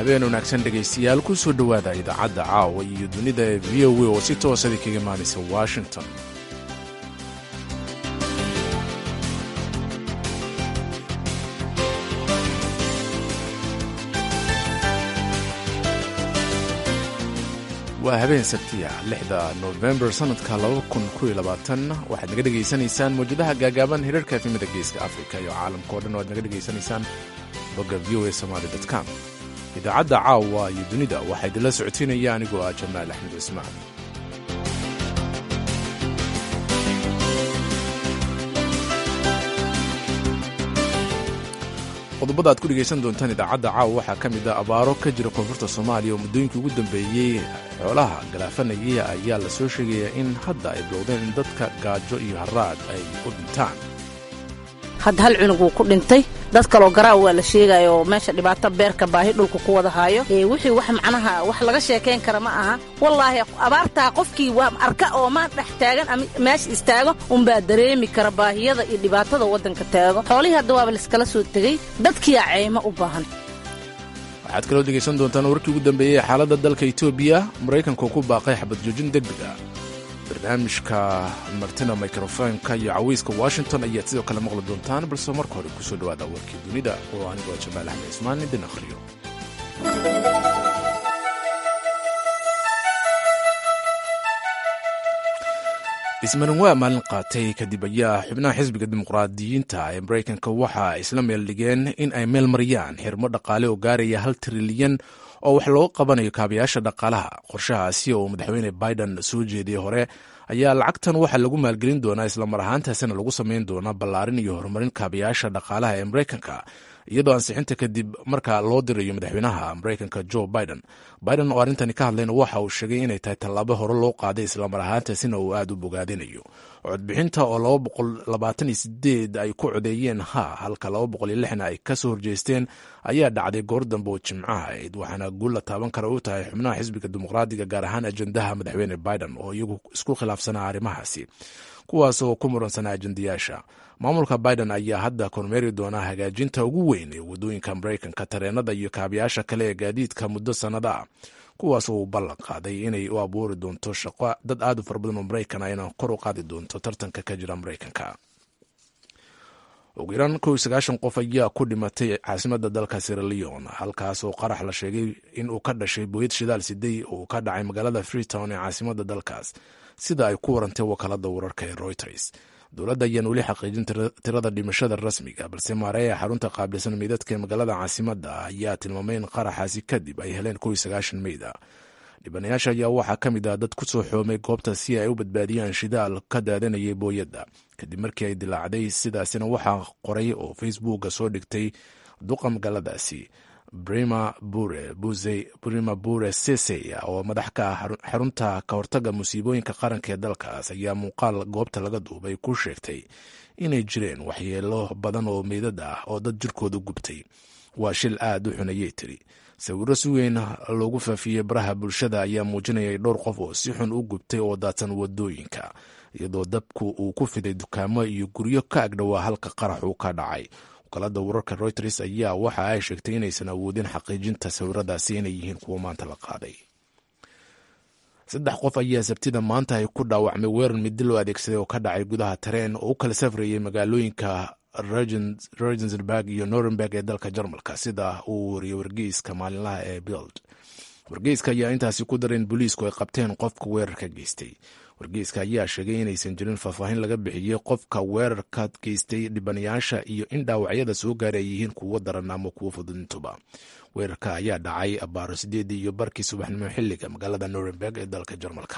habeen wanaagsan dhegaystayaal ku soo dhowaada idaacadda caawa iyo dunida ee v o a oo si toosadi kaga imaanaysa washington waa habeen sabtiya lixda nofembar sannadka waxaad naga dhegaysanaysaan mawjadaha gaagaaban hirarka efimada geeska afrika iyo caalamka o dhan o aad naga dhegaysanaysaan bogga v o a somaali com idaacadda caawa iyo dunida waxaa idinla socodsiinaya anigoo ah jamaal axmed cismaan qodobada aad ku dhegaysan doontaan idaacadda caawa waxaa ka mid a abaaro ka jira koonfurta soomaaliya oo muddooyinkii ugu dambeeyey xoolaha galaafanayay ayaa la soo sheegayaa in hadda ay bilowdeen in dadka gaajo iyo haraad ay u dhintaan hadda hal cunug wuu ku dhintay dad kaloo garaaw waa la sheegaya oo meesha dhibaato beerka baahi dhulka ku wada haayo wixii wax macnaha wax laga sheekayn kara ma aha wallaahi abaartaa qofkii waa arka oo maan dhex taagan ama meesha istaago unbaa dareemi kara baahiyada iyo dhibaatada waddanka taago xoolihii hadda waaba laiskala soo tegey dadkiyaa ceymo u baahan waxaad kaloo dhegaysan doontaan warkii ugu dambeeyey ee xaaladda dalka etoobiya maraykanka ku baaqay xabad joojin degdeg ah barnaamijka martina mikrofonka iyo caweyska washington ayaad sidoo kale maqli doontaan balse marka hore kusoo dhawaada warkii dunida oo anigoo jamaal axmed cismaan idin akhriyo ismarin waa maalin qaatay kadib ayaa xubnaha xisbiga dimuqraadiyiinta ee maraykanka waxa ay isla meel dhigeen in ay meel mariyaan xirmo dhaqaale oo gaaraya hal trilyan oo wax looga qabanayo kaabayaasha dhaqaalaha qorshahaasi oo madaxweyne biden soo jeediyey hore ayaa lacagtan waxaa lagu maalgelin doonaa islamar ahaantaasina lagu samayn doonaa ballaarin iyo horumarin kaabayaasha dhaqaalaha ee maraykanka iyadoo ansixinta kadib marka loo dirayo madaxweynaha maraykanka jo biden biden oo arrintani ka hadlayna waxa uu sheegay inay tahay tallaabo hore loo qaaday islamar ahaantaasina uu aada u bogaadinayo codbixinta oo laba boqol labaatan iyo sideed ay ku codeeyeen ha halka laba boqol iyo lixna ay kasoo horjeesteen ayaa dhacday goor dambe oo jimcaha ayd waxaana guul la taaban kara u tahay xubnaha xisbiga dimuqraadiga gaar ahaan ajendaha madaxweyne biden oo iyagu isku khilaafsanaa arrimahaasi kuwaas oo ku muransanaa ajendayaasha maamulka biden ayaa hadda kormeeri doonaa hagaajinta ugu weyn ee wadooyinka maraykanka tareenada iyo kaabayaasha kale ee gaadiidka muddo sannada ah kuwaas oo uu ballan qaaday inay u abuuri doonto shaqo dad aad u fara badan oo maraykan ah inaan kor u qaadi doonto tartanka ka jira maraykanka ugu yaraan kow iyo sagaashan qof ayaa ku dhimatay caasimadda dalka siraleon halkaas oo qarax la sheegay in uu ka dhashay booyad shidaal sidey oo ka dhacay magaalada freetown ee caasimadda dalkaas sida ay ku warantay wakaalada wararka ee reuters dowladda ayaan weli xaqiijin tirada dhimashada rasmiga balse maareeya xarunta qaabilsan meydadka ee magaalada caasimadda ayaa tilmaamay in qaraxaasi kadib ay heleen kow iyo sagaashan meyda dhibanayaasha ayaa waxaa ka mid ah dad ku soo xoomay goobta si ay u badbaadiyaan shidaal ka daadanayay booyadda kadib markii ay dilaacday sidaasina waxaa qoray oo facebooka soo dhigtay duqa magaaladaasi brima bure sese oo madax ka ah xarunta ka hortaga musiibooyinka qaranka ee dalkaas ayaa muuqaal goobta laga duubay ku sheegtay inay jireen waxyeelo badan oo meydad ah oo dad jirkooda gubtay waa shil aad u xunayay tiri sawiro si weyn loogu faafiyey baraha bulshada ayaa muujinayay dhowr qof oo si xun u gubtay oo daadsan wadooyinka iyadoo dabku uu ku fiday dukaamo iyo guryo ka agdhowaa halka qarax uu ka dhacay wakaalada wararka reuters ayaa waxa ay sheegtay inaysan awoodin xaqiijinta sawiradaasi inay yihiin kuwo maanta la qaaday saddex qof ayaa sabtida maanta ay ku dhaawacmay weerar midi loo adeegsaday oo ka dhacay gudaha tareen oo u kala safrayay magaalooyinka regensburg iyo norenberg ee dalka jarmalka sida uu wariyey wargeyska maalinlaha ee bild wargeyska ayaa intaasi ku daray in booliisku ay qabteen qofka weerarka geystay wargeyska ayaa sheegay inaysan jirin faahfaahin laga bixiyey qofka weerarka geystay dhibanayaasha iyo in dhaawacyada soo gaaray ay yihiin kuwo daran ama kuwo fududintuba weerarka ayaa dhacay abaaro sideedii iyo barkii subaxnimo xilliga magaalada norenberg ee dalka jarmalka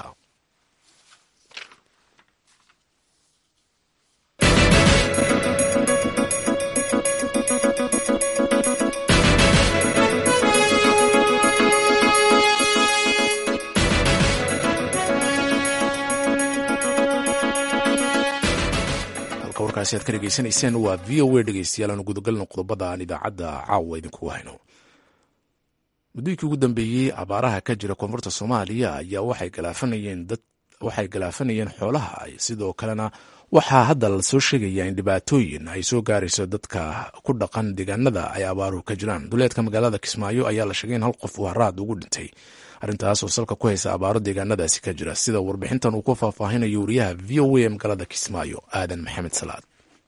warkaasi aad ka dhegeysanayseen waa v o a dhegeystayaal aanu gudagalno qodobada aan idaacadda caawa idinkugu hayno muddooyinkii ugu dambeeyey abaaraha ka jira koonfurta soomaaliya ayaa waxay galaafanayeen dad waxay galaafanayeen xoolaha sidoo kalena waxaa hadda lasoo sheegaya in dhibaatooyin ay soo gaarayso dadka ku dhaqan deegaanada ay abaaruhu ka jiraan duleedka magaalada kismaayo ayaa la sheegay in hal qof uu haraad ugu dhintay arrintaas oo salka ku haysa abaaro deegaanadaasi ka jira sida warbixintan uu ku faahfaahinayo wariyaha v o a magaalada kismaayo aadan maxamed salaad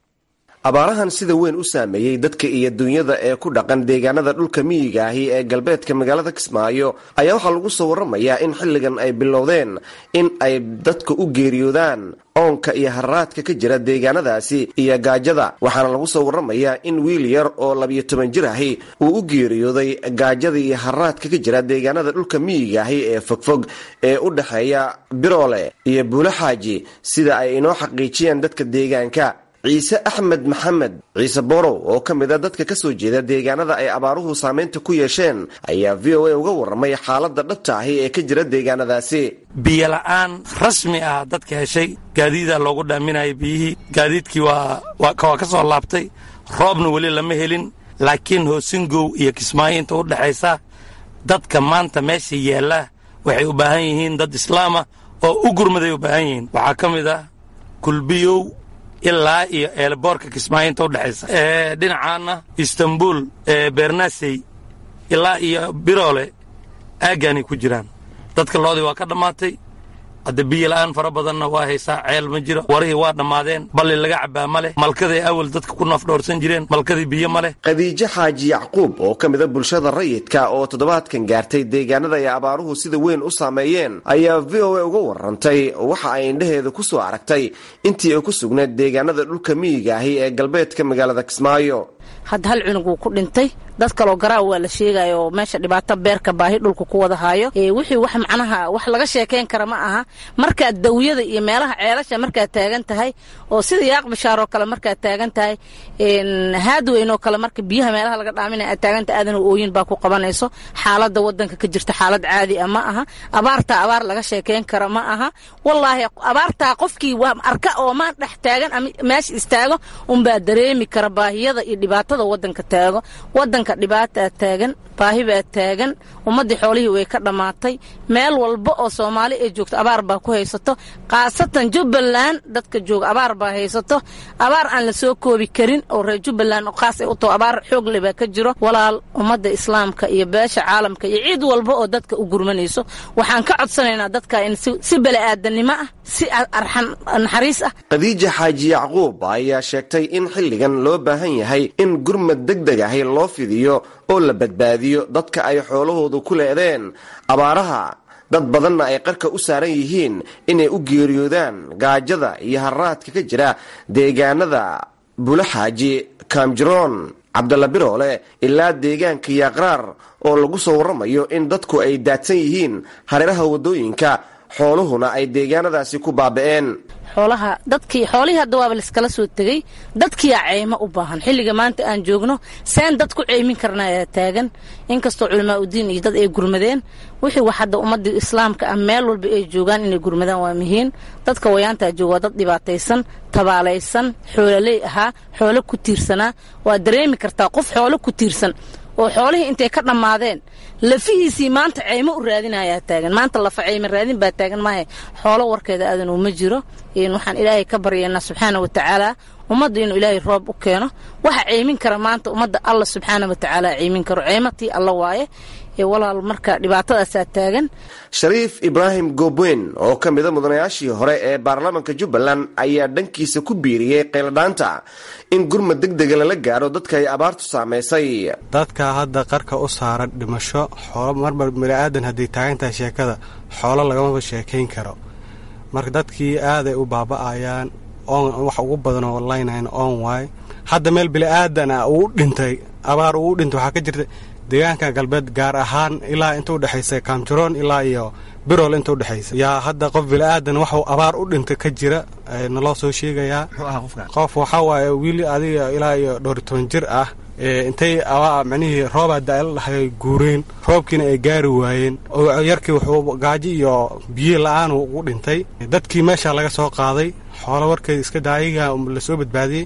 abaarahan sida weyn u saameeyey dadka iyo dunyada ee ku dhaqan deegaanada dhulka miyiga ahi ee galbeedka magaalada kismaayo ayaa waxaa lagu soo waramayaa in xilligan ay bilowdeen in ay dadka u geeriyoodaan oonka iyo haraadka ka jira deegaanadaasi iyo gaajada waxaana lagu soo waramayaa in wiil yar oo labiyo toban jir ahi uu u geeriyooday gaajada iyo haraadka ka jira deegaanada dhulka miyiga ahi ee fogfog ee u dhexeeya biroole iyo buulo xaaji sida ay inoo xaqiijiyeen dadka deegaanka ciise axmed maxamed ciise borow oo ka mid a dadka ka soo jeeda deegaanada ay abaaruhu saameynta ku yeesheen ayaa v o a uga warramay xaaladda dhabta ahi ee ka jira deegaanadaasi biyola'aan rasmi ah dadka heshay gaadiidaa loogu dhaaminaya biyihii gaadiidkii waa ka soo laabtay roobna weli lama helin laakiin hoosingow iyo kismaayo inta u dhexaysa dadka maanta meesha yaalla waxay u baahan yihiin dad islaamah oo u gurmaday u baahan yihiin waxaa ka mid ah kulbiyow ilaa iyo eelboorka kismaayo inta udhexaysa dhinacaana istanbul bernasey ilaa iyo biroole aaggaanay ku jiraan dadka loodii waa ka dhammaatay hadda biyo la'aan fara badanna waa haysaa ceel ma jiro warihii waa dhammaadeen balli laga cabbaa ma leh malkaday awal dadka ku nafdhoorsan jireen malkadii biyo ma leh khadiijo xaaji yacquub oo ka mid a bulshada rayidka oo toddobaadkan gaartay deegaanada ay abaaruhu sida weyn u saameeyeen ayaa v o a uga warrantay waxa ay indhaheeda ku soo aragtay intii ay ku sugnayd deegaanada dhulka miyiga ahi ee galbeedka magaalada kismaayo hadda hal cunug wuu ku dhintay dad kaloo garaaw waa la sheegaya oo meesha dhibaato beerka baahi dhulka ku wada haayo wixii wax macnaha wax laga sheekayn kara ma aha markaad dawiyada iyo meelaha ceelasha markaad taagan tahay oo sida yaaq bishaar oo kale markaad taagan tahay haadweyn oo kale marka biyaha meelaha laga dhaaminaya aad taagan tahay aadana ooyin baa ku qabanayso xaaladda wadanka ka jirta xaalad caadi ah ma aha abaartaa abaar laga sheekayn kara ma aha wallaahi abaartaa qofkii waa arka oo maan dhex taagan ama meesha istaago unbaa dareemi kara baahiyada iyo dhibaatada wadanka taago wadanka dhibaataa taagan baahi baa taagan ummaddii xoolihii way ka dhammaatay meel walba oo soomaali ay joogto abaar baa ku haysato khaasatan jubbaland dadka jooga abaar baa haysato abaar aan la soo koobi karin oo reer jubbaland oo khaas ay u taho abaar xoogle baa ka jiro walaal ummadda islaamka iyo beesha caalamka iyo ciid walba oo dadka u gurmanayso waxaan ka codsanaynaa dadka in si beli'aadanimo ah si arxan naxariis ah khadiija xaaji yacquub ayaa sheegtay in xilligan loo baahan yahay in gurmad deg deg ahi loo fidiyo oo la badbaadiyo dadka ay xoolahoodu ku leedeen abaaraha dad badanna ay qarka u saaran yihiin inay u geeriyoodaan gaajada iyo haraadka ka jira deegaanada bulaxaaji kaamjiroon cabdalla biroole ilaa deegaanka yaaqraar oo lagu soo warramayo in dadku ay daadsan yihiin hareeraha waddooyinka xooluhuna ay deegaanadaasi ku baaba'een xoolaha dadkii xoolihii hadda waaba laiskala soo tegey dadkiyaa ceymo u baahan xilliga maanta aan joogno seen dad ku ceymin karna ayaa taagan inkastoo culamaa udiin iyo dad ay gurmadeen wixii wax hadda ummadii islaamka ah meel walba ay joogaan inay gurmadaan waa muhiim dadka wayaantaa jooga waa dad dhibaataysan tabaalaysan xoololey ahaa xoolo ku tiirsanaa waa dareemi kartaa qof xoolo ku tiirsan oo xoolihii intay ka dhammaadeen lafihiisii maanta ceymo u raadinayaa taagan maanta lafa ceyma raadin baa taagan maahe xoolo warkeeda aadan uma jiro waxaan ilaahay ka baryaynaa subxaana wa tacaala ummadda inuu ilaahay roob u keeno waxa ceymin kara maanta ummadda alla subxaana wa tacaala ceymin karo ceymatii alla waaye walaal marka dhibaatadaasaa taagan shariif ibraahim goobweyn oo ka mida mudanayaashii hore ee baarlamaanka jubbaland ayaa dhankiisa ku biiriyey qayladhaanta in gurmad deg dega lala gaaro dadka ay abaartu saamaysay dadka hadda qarka u saaran dhimasho xoolo marmar baniaadan hadday taagan tahay sheekada xoolo lagamaba sheekayn karo marka dadkii aaday u baaba'ayaan wax ugu badanoo laynayn on waay hadda meel bini'aadan ah uu dhintay abaar uu dhintay waxaa ka jirta deegaanka galbeed gaar ahaan ilaa inta udhexaysa kaamjaroon ilaa iyo birol inta udhexaysa yaa hadda qof bini'aadan waxuu abaar u dhintay ka jira naloo soo sheegayaa qof waxaa waaye wiil adiga ilaa iyo dhowr toban jir ah intay micnihii roobaa daala dhahay guureen roobkiina ay gaari waayeen oo yarkii wuxuu gaajo iyo biyo la-aan ugu dhintay dadkii meesha laga soo qaaday xoolo warkeeda iska daayiga lasoo badbaadiyey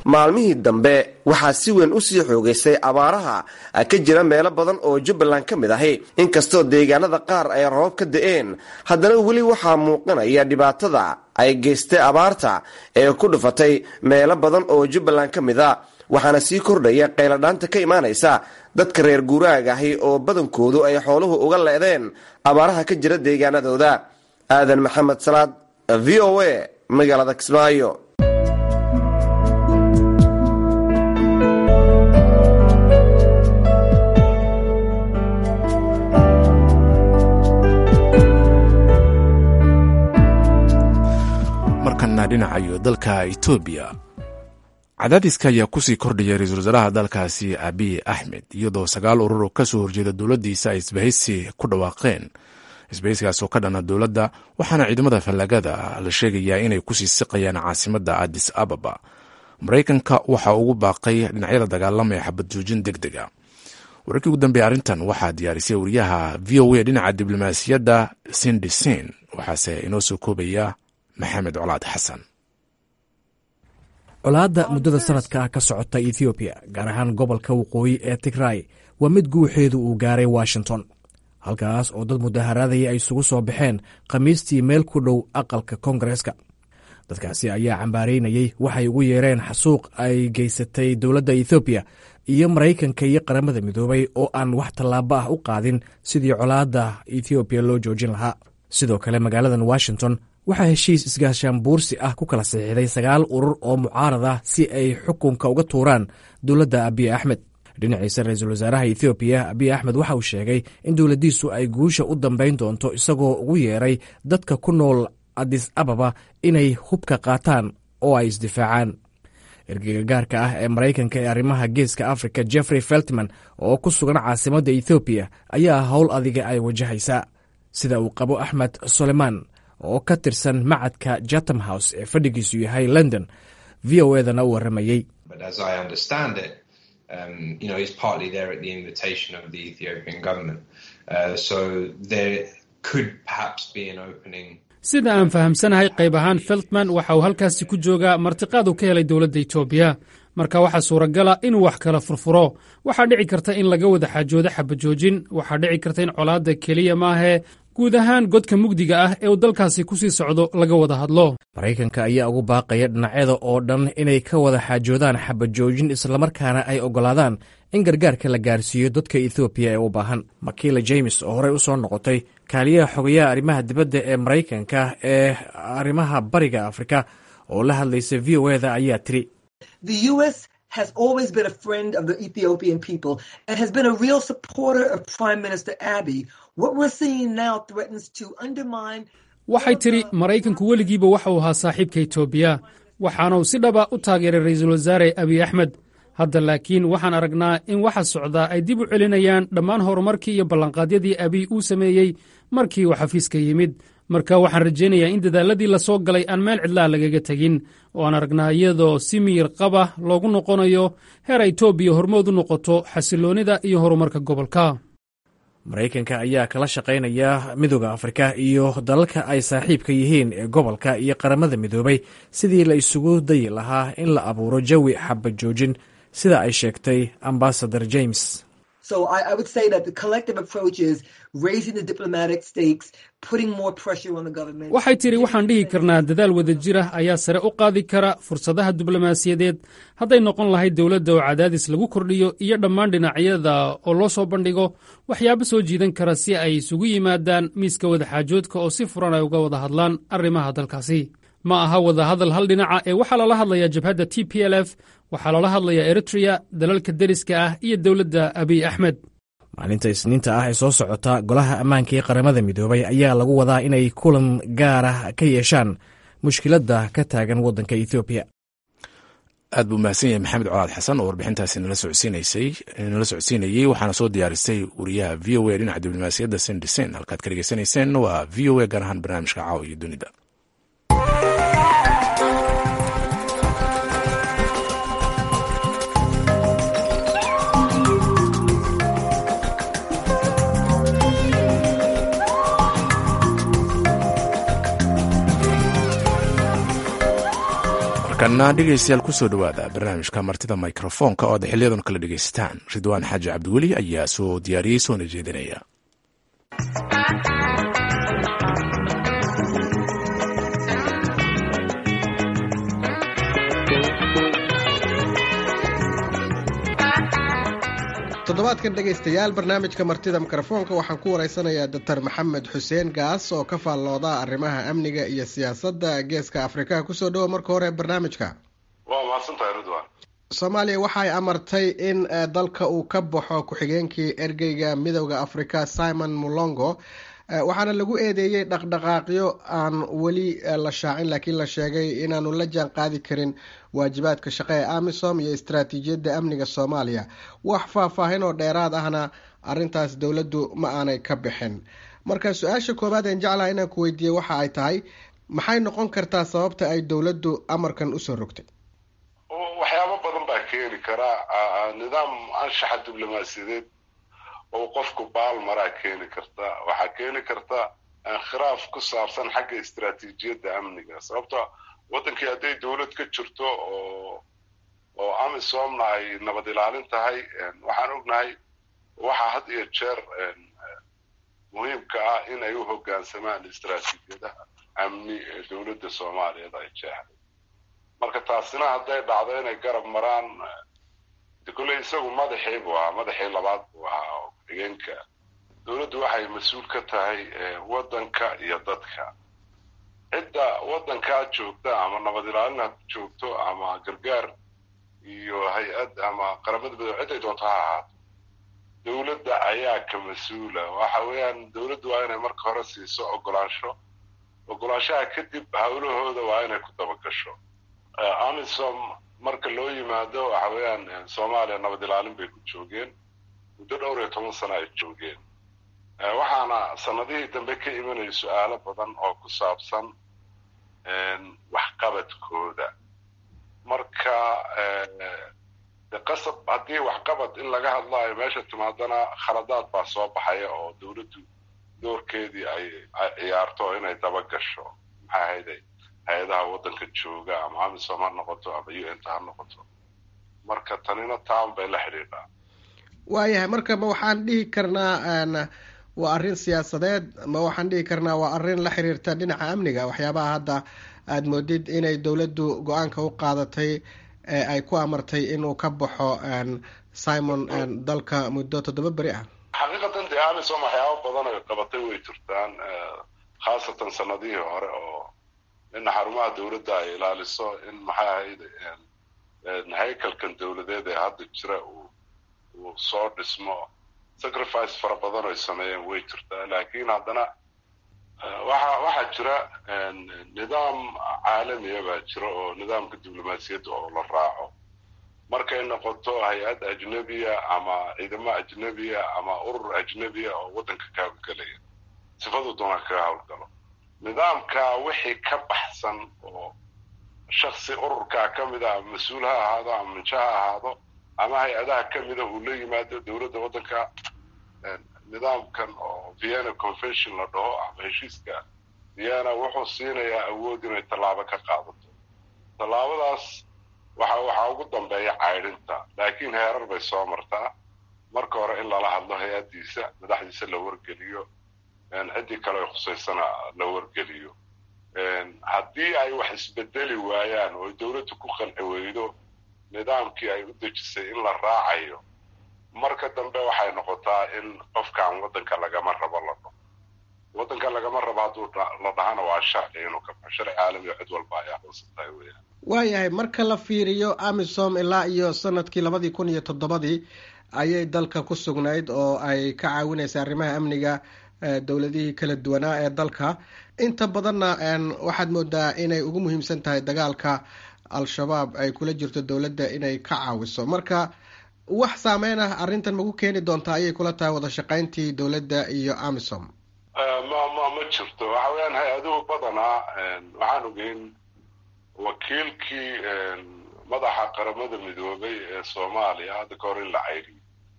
maalmihii dambe waxaa si weyn usii xoogaysay abaaraha ka jira meelo badan oo jubbaland ka mid ahi inkastoo deegaanada qaar ay roobab ka da-een haddana weli waxaa muuqanaya dhibaatada ay geystay abaarta ee ku dhufatay meelo badan oo jubbaland ka mid a waxaana sii kordhaya qayladhaanta ka imaanaysa dadka reer guuraaga ahi oo badankoodu ay xooluhu uga leedeen abaaraha ka jira deegaanadooda aadan maxamed salaad v o a magaalada kismaayo markana dhinacayo dalka etoobiya cadaadiska ayaa kusii kordhaya ra-iisul wasaaraha dalkaasi abiy axmed iyadoo sagaal urur oo kasoo horjeeda dowladdiisa ay isbahaysi ku dhawaaqeen isbahaysigaas oo ka dhana dowladda waxaana ciidamada fallaagada la sheegayaa inay kusii siqayaan caasimadda adis ababa maraykanka waxaa ugu baaqay dhinacyada dagaalamaya xabad joojin deg dega wararkii ugu dambeeya arrintan waxaa diyaarisay wariyaha v o a dhinaca diblomaasiyadda sindisin waxaase inoo soo koobaya maxamed colaad xasan colaadda muddada sanadka ah ka socota ethoobiya gaar ahaan gobolka waqooyi ee tigray waa mid guuxeedu uu gaaray washington halkaas oo dad mudaharaadaya ay isugu soo baxeen khamiistii meel ku dhow aqalka koongareeska dadkaasi ayaa cambaaraynayey waxay ugu yeereen xasuuq ay geysatay dowladda ethoobiya iyo maraykanka iyo qaramada midoobay oo aan wax tallaabo ah u qaadin sidii colaadda ethoobiya loo joojin lahaa sidoo kale magaaladan washington waxaa heshiis isgaashaan buursi ah ku kala saxiixday sagaal urur oo mucaarad ah si ay xukunka uga tuuraan dowladda abiy axmed dhinaciisa ra-iisul wasaaraha ethoobiya abiy axmed waxa uu sheegay in dowladdiisu ay guusha u dambayn doonto isagoo ugu yeeray dadka ku nool adis ababa inay hubka qaataan oo ay isdifaacaan ergeyga gaarka ah ee maraykanka ee arrimaha geeska africa jeffrey feltman oo ku sugan caasimadda ethoobiya ayaa howl adiga ay wajahaysaa sida uu qabo axmed soleman oo ka tirsan macadka jatham house ee fadhigiisu yahay london v o edana u warramayey sida aan fahamsanahay qayb ahaan feltman waxa uu halkaasi ku joogaa martiqaad uu ka helay dowladda etoobiya marka waxaa suuragala inuu wax kala furfuro waxaa dhici karta in laga wada xaajoodo xabajoojin waxaa dhici karta in colaadda keliya maahee guud ahaan godka mugdiga ah ee uu dalkaasi ku sii socdo laga wada hadlo maraykanka ayaa ugu baaqaya dhinacyada oo dhan inay ka wada xaajoodaan xabajoojin islamarkaana ay oggolaadaan in gargaarka la gaarsiiyo dadka ethoobiya ee u baahan makila james oo horey u soo noqotay kaaliyaha xogayaha arrimaha dibadda ee maraykanka ee arrimaha bariga afrika oo la hadlaysa v o eda ayaa tiri has always been a friend of the Ethiopian people and has been a real supporter of Prime Minister Abiy. What we're seeing now threatens to undermine. waxay tidhi maraykanku weligiiba waxa uu ahaa saaxiibka etoobiya waxaanuu si dhaba u taageeray ra'iisul wasaare abiy axmed hadda laakiin waxaan aragnaa in waxa socdaa ay dib u celinayaan dhammaan horumarkii iyo ballanqaadyadii abiy uu sameeyey markii uu xafiiska yimid marka waxaan rajaynayaa in dadaaladii la soo galay aan meel cidlaha lagaga tegin oo aan aragnaa iyadoo si miyir qaba loogu noqonayo heer etoobiya hormood u noqoto xasiloonnida iyo horumarka gobolka maraykanka ayaa kala shaqaynaya midooda afrika iyo dalalka ay saaxiibka yihiin ee gobolka iyo qaramada midoobay sidii la isugu dayi lahaa in la abuuro jawi xabajoojin sida ay sheegtay ambasador james So I, I would say that the collective approach is raising the diplomatic stakes, putting more pressure on the government. waxay tidhi waxaan dhihi karnaa dadaal wada jir ah ayaa sare u qaadi kara fursadaha diblomaasiyadeed hadday noqon lahayd dowladda oo cadaadis lagu kordhiyo iyo dhammaan dhinacyada oo loo soo bandhigo waxyaabo soo jiidan kara si ay isugu yimaadaan miiska wadaxaajoodka oo si furan ay uga wada hadlaan arrimaha dalkaasi ma aha wada hadal hal dhinaca ee waxaa lala hadlayaa jabhadda t p l f waxaa lala hadlayaa eritreya dalalka deriska ah iyo dowladda abiy axmed maalinta isniinta ah ee soo socota golaha ammaanka ee qaramada midoobay ayaa lagu wadaa inay kulan gaar ah ka yeeshaan mushkiladda ka taagan waddanka ethoobiya aad buu mahadsan yahay maxamed colaad xasan oo warbixintaasi nala socodsiinayey waxaana soo diyaarisay wariyaha v o a dhinaca diblomaasiyadda sendisen halkaad ka dhegeysanayseen waa v o a gaar ahaan barnaamijka caawa iyo dunida markana dhegaystayaal kusoo dhowaada barnaamijka martida mikrofoonka oo aad xiliyadan kala dhegaysataan ridwaan xaaji cabdiweli ayaa soo diyaariyey soona jeedinaya toddobaadkan dhegaystayaal barnaamijka martida mikrofoonka waxaan ku waraysanayaa doctor maxamed xuseen gaas oo ka faallooda arrimaha amniga iyo siyaasadda geeska afrika kusoo dhowo marka hore barnaamijka waa mahadsantahay ridwan soomaaliya waxay amartay in dalka uu ka baxo ku-xigeenkii ergeyga midowda afrika simon mulongo waxaana lagu eedeeyey dhaqdhaqaaqyo aan weli la shaacin laakiin la sheegay inaanu la jaan qaadi karin waajibaadka shaqo ee amisom iyo istaraatiijiyadda amniga soomaaliya wax faahfaahin oo dheeraad ahna arintaas dowladdu ma aanay ka bixin marka su-aasha koowaad een jeclaha inaan ku weydiiyey waxa ay tahay maxay noqon kartaa sababta ay dowladdu amarkan usoo rogtay waxyaabo badan baa keeni karaa nidaam anshaxa diblomaasiyadeed oo qofku baal maraa keeni karta waxaa keeni karta khilaaf ku saabsan xagga istaraatiijiyadda amniga sababto waddankii hadday dowlad ka jirto oo oo amisomna ay nabad ilaalin tahay waxaan ognahay waxaa had iyo jeer muhiimka ah in ay u hoggaansamaan istaraatiijiyadaha amni ee dowladda soomaaliyeed ay jeexday marka taasina hadday dhacdo inay garab maraan kolley isagu madaxii buu ahaa madaxii labaad buu ahaa oo ku-xigeenka dowladdu waxay mas-uul ka tahay waddanka iyo dadka cidda waddankaa joogta ama nabad ilaalin ha joogto ama gargaar iyo hay-ad ama qaramada midobe cidday doonto ha ahaato dowladda ayaa ka mas-uula waxa weeyaan dowladdu waa inay marka hore siiso ogolaansho ogolaanshaha kadib hawlahooda waa inay ku dabagasho amisom marka loo yimaado waxa weeyaan soomaaliya nabad ilaalin bay ku joogeen muddo dhowr iyo toban sano ay joogeen waxaana sanadihii dambe ka imanaya su-aalo badan oo ku saabsan waxqabadkooda marka qasab haddii waxqabad in laga hadlaayo meesha timaadana khaladaad baa soo baxaya oo dowladdu doorkeedii ay ciyaarto inay daba gasho maxay ahayday hay-adaha waddanka jooga ama amisom ha noqoto ama u n ta ha noqoto marka tanina taan bay la xidhiidhaa waayahay marka ma waxaan dhihi karnaa waa arrin siyaasadeed ma waxaan dhihi karnaa waa arrin la xiriirta dhinaca amniga waxyaabaha hadda aada moodid inay dowladdu go-aanka u qaadatay ee ay ku amartay inuu ka baxo simon dalka muddo toddoba beri ah xaqiiqatan dee amisom waxyaaba badan ay qabatay way jirtaan khaasatan sanadihii hore oo in xarumaha dowladda ay ilaaliso in maxay ahayd haykalkan dowladeed ee hadda jira uu uu soo dhismo sacrifice fara badan ay sameeyeen way jirtaa laakiin haddana waxa waxaa jira nidaam caalamiya baa jira oo nidaamka diblomaasiyadda oo la raaco markay noqoto hay-ad ajnebiya ama ciidamo ajnebiya ama urur ajnebiya oo waddanka ka hawlgelaya sifadu doona kaga hawlgalo nidaamka wixii ka baxsan oo shaksi ururkaa ka mid a ama mas-uul ha ahaado ama minjo ha ahaado ama hay-adaha ka mida uu la yimaado dowladda waddanka nidaamkan oo vienna convention la dhaho ama heshiiska vienna wuxuu siinayaa awood inay tallaabo ka qaadato tallaabadaas waxa waxaa ugu dambeeya caydhinta laakiin heerar bay soo martaa marka hore in lala hadlo hay-addiisa madaxdiisa la wargeliyo ciddii kale ay khusaysana la wargeliyo haddii ay wax isbedeli waayaan oo dowladdu ku qanci weydo nidaamkii ay u dejisay in la raacayo marka dambe waxay noqotaa in qofkan waddanka lagama rabo la dhaho waddanka lagama rabo hadduu la dhahana waa sharci inuu ka baxo sharci caalami oo cid walba ay aqoonsan tahay weyaan waayahay marka la fiiriyo amisom ilaa iyo sanadkii labadii kun iyo toddobadii ayay dalka ku sugnayd oo ay ka caawinaysay arrimaha amniga dowladihii kala duwanaa ee dalka inta badanna waxaad moodaa inay ugu muhiimsan tahay dagaalka al-shabaab ay kula jirto dowladda inay ka caawiso marka wax saameyn ah arrintan maku keeni doontaa ayay kula tahay wada shaqayntii dowladda iyo amisom ma ma ma jirto waxa weeyaan hay-aduhu badanaa waxaan ogeyn wakiilkii madaxa qaramada midoobay ee soomaaliya hadda ka hor in la cayriyo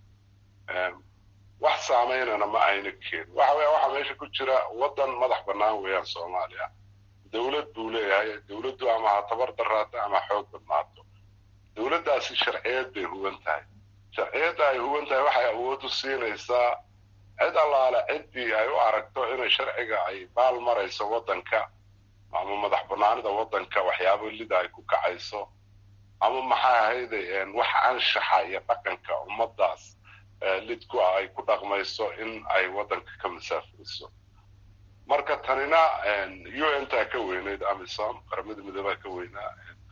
wax saameynana ma ayna keenin waxa weya waxaa meesha ku jira waddan madax bannaan weeyaan soomaaliya dowlad buu leeyahay dowladdu ama ha tabar daraato ama xoog badnaato dowladdaasi sharciyeed bay huban tahay sharciyadda ay huban tahay waxay awood u siinaysaa cid allaale ciddii ay u aragto inay sharciga ay baal marayso waddanka ama madax banaanida waddanka waxyaabo lida ay ku kacayso ama maxaa ahayday wax anshaxa iyo dhaqanka ummaddaas lidku ah ay ku dhaqmayso in ay waddanka ka masaafuriso marka tanina u n taa ka weynayd amisom qaramada midoobaa ka weynaa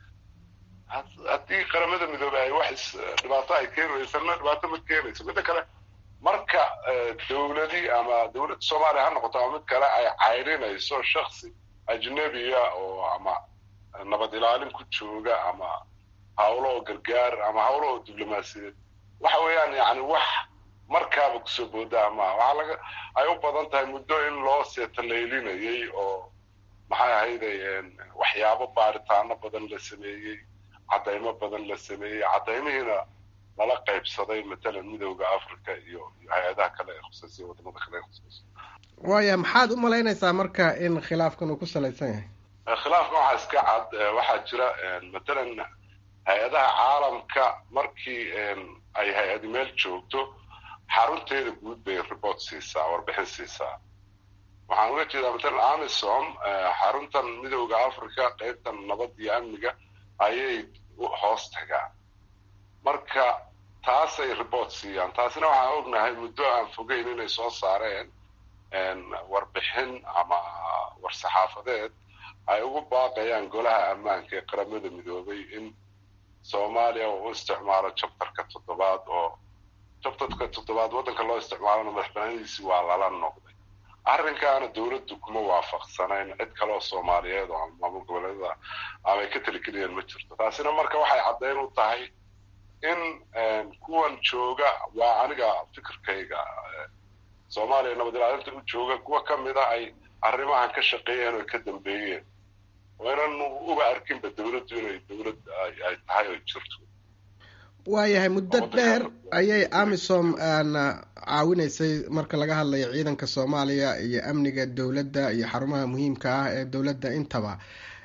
haddii qaramada midoobe ay wax dhibaato ay keenaysana dhibaato ma keenayso midda kale marka dowladii ama dowladda soomaaliya ha noqoto ama mid kale ay cayrinayso shaksi ajnebiya oo ama nabad ilaalin ku jooga ama hawlo oo gargaar ama hawlo oo diblomaasiyeed waxa weeyaan yani wax markaaba kusoo boodaa maaha waxaa laga ay u badan tahay muddo in loo seetalaylinayay oo maxay ahayday waxyaabo baaritaano badan la sameeyey caddaymo badan la sameeyey caddaymihiina lala qaybsaday matalan midowda africa iyo hay-adaha kale ee khusaysa wadamada kale ee khusaysa waaya maxaad u malaynaysaa marka in khilaafkan uu ku salaysan yahay khilaafkan waxaa iska cad waxaa jira matalan hay-adaha caalamka markii ay hay-adi meel joogto xarunteeda guud bay report siisaa warbixin siisaa waxaan uga jeedaa matalan amisom xaruntan midowda africa qaybtan nabad iyo amniga ayay hoos tagaan marka taasay report siiyaan taasina waxaan ognahay muddo aan fogeyn inay soo saareen warbixin ama war-saxaafadeed ay ugu baaqayaan golaha ammaanka ee qaramada midoobay in soomaaliya uu u isticmaalo jabtarka toddobaad oo jabtarka toddobaad waddanka loo isticmaalona madaxbanaanidiisii waa lala noqday arrinkaana dowladdu kuma waafaqsanayn cid kaleoo soomaaliyeed oo ama maamul goboleedyada ama ay ka taligeliyeen ma jirto taasina marka waxay caddayn u tahay in kuwan jooga waa aniga fikirkayga soomaaliya nabad ilaalinta u jooga kuwa ka mida ay arrimahan ka shaqeeyeen oo ka dambeeyeen oo inan uba arkinba dowladdu inay dowlad ay tahay oo jirto waayahay muddo dheer ayay amisom caawinaysay marka laga hadlayo ciidanka soomaaliya iyo amniga dowladda iyo xarumaha muhiimka ah ee dowladda intaba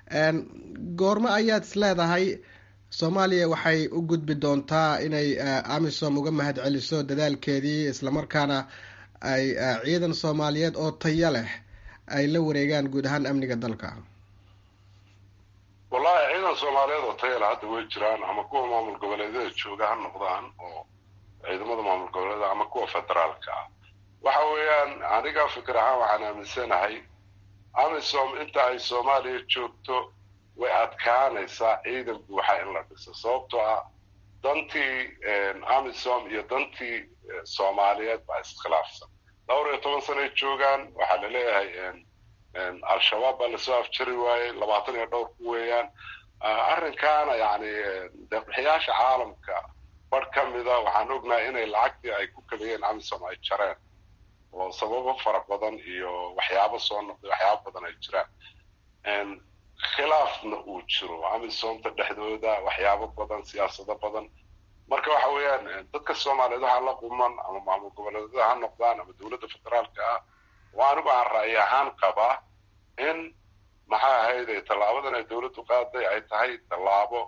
goormo ayaad is leedahay soomaaliya waxay u gudbi doontaa inay amisom uga mahad celiso dadaalkeedii islamarkaana ay ciidan soomaaliyeed oo tayo leh ay la wareegaan guud ahaan amniga dalka wallahi ciidan soomaaliyeed oo tayo leh hadda way jiraan ama kuwa maamul goboleedyada jooga ha noqdaan oo ciidamada maamul goboleeda ama kuwa federaalka ah waxa weeyaan aniga fikir ahaan waxaan aaminsanahay amisom inta ay soomaaliya joogto way adkaanaysaa ciidan buuxa in la dhiso sababtoo ah dantii amisom iyo dantii soomaaliyeed baa iskhilaafsan dhowr iyo toban sanay joogaan waxaa laleeyahay al-shabaab baa lasoo afjari waayey labaatan iyo dhowr ku weeyaan arrinkaana yani deeqbixiyaasha caalamka barh ka mida waxaan ognahay inay lacagtii ay ku kabiyeen amisom ay jareen oo sababo fara badan iyo waxyaabo soo noqday waxyaabo badan ay jiraan khilaafna uu jiro amisomta dhexdooda waxyaabo badan siyaasado badan marka waxa weeyaan dadka soomaaliyeed waxaa la quman ama maamul goboleedyada ha noqdaan ama dowladda federaalka ah oo anigu aan ra'yi ahaan qabaa in maxaa ahayd tallaabadan ay dowladdu qaaday ay tahay tallaabo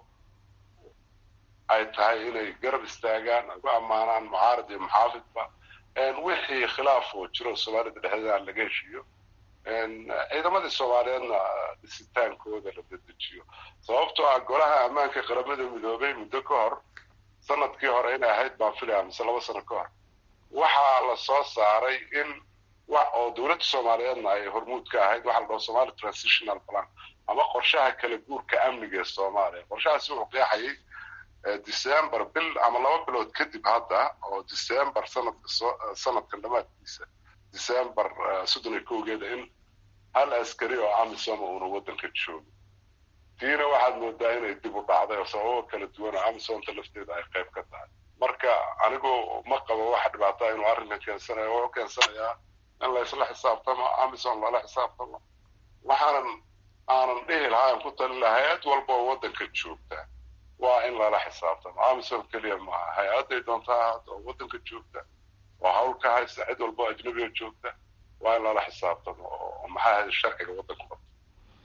ay tahay inay garab istaagaan ugu ammaanaan mucaarad iyo muxaafidba wixii khilaaf oo jiro soomaalida dhexdeeda aan laga heshiiyo ciidamadii soomaaliyeedna dhisitaankooda la dedejiyo sababtoo ah golaha ammaanka qaramada midoobay muddo ka hor sanadkii hore inay ahayd baan filaya mise laba sano ka hor waxaa la soo saaray in wax oo dowladda soomaaliyeedna ay hormuud ka ahayd waxaa la dhaho somali transitional plan ama qorshaha kala guurka amniga ee soomaaliya qorshahaasi wuxuu qeexayay december bil ama laba bilood kadib hadda oo december sanadka soo sanadkan dhammaadkiisa december soddon iyo kowgeeda in hal askari oo amisom uuna waddanka joogo tiina waxaad moodaa inay dib u dhacday oo sababo kala duwan oo amisomta lafteeda ay qayb ka tahay marka anigu ma qabo waxa dhibaataa inuu arrinkan keensanayo wuxuu keensanayaa in la isla xisaabtamo amisom lala xisaabtamo waxaanan aanan dhihi lahaa aan ku talin lahaa hay-ad walba oo waddanka joogta waa in lala xisaabtamo amisom keliya maaha hay-adday doontaa hadda oo waddanka joogta oo hawl ka haysta cid walba oo ajnabiga joogta waa in lala xisaabtamo oo maxaa ahayd sharciga waddanku qabto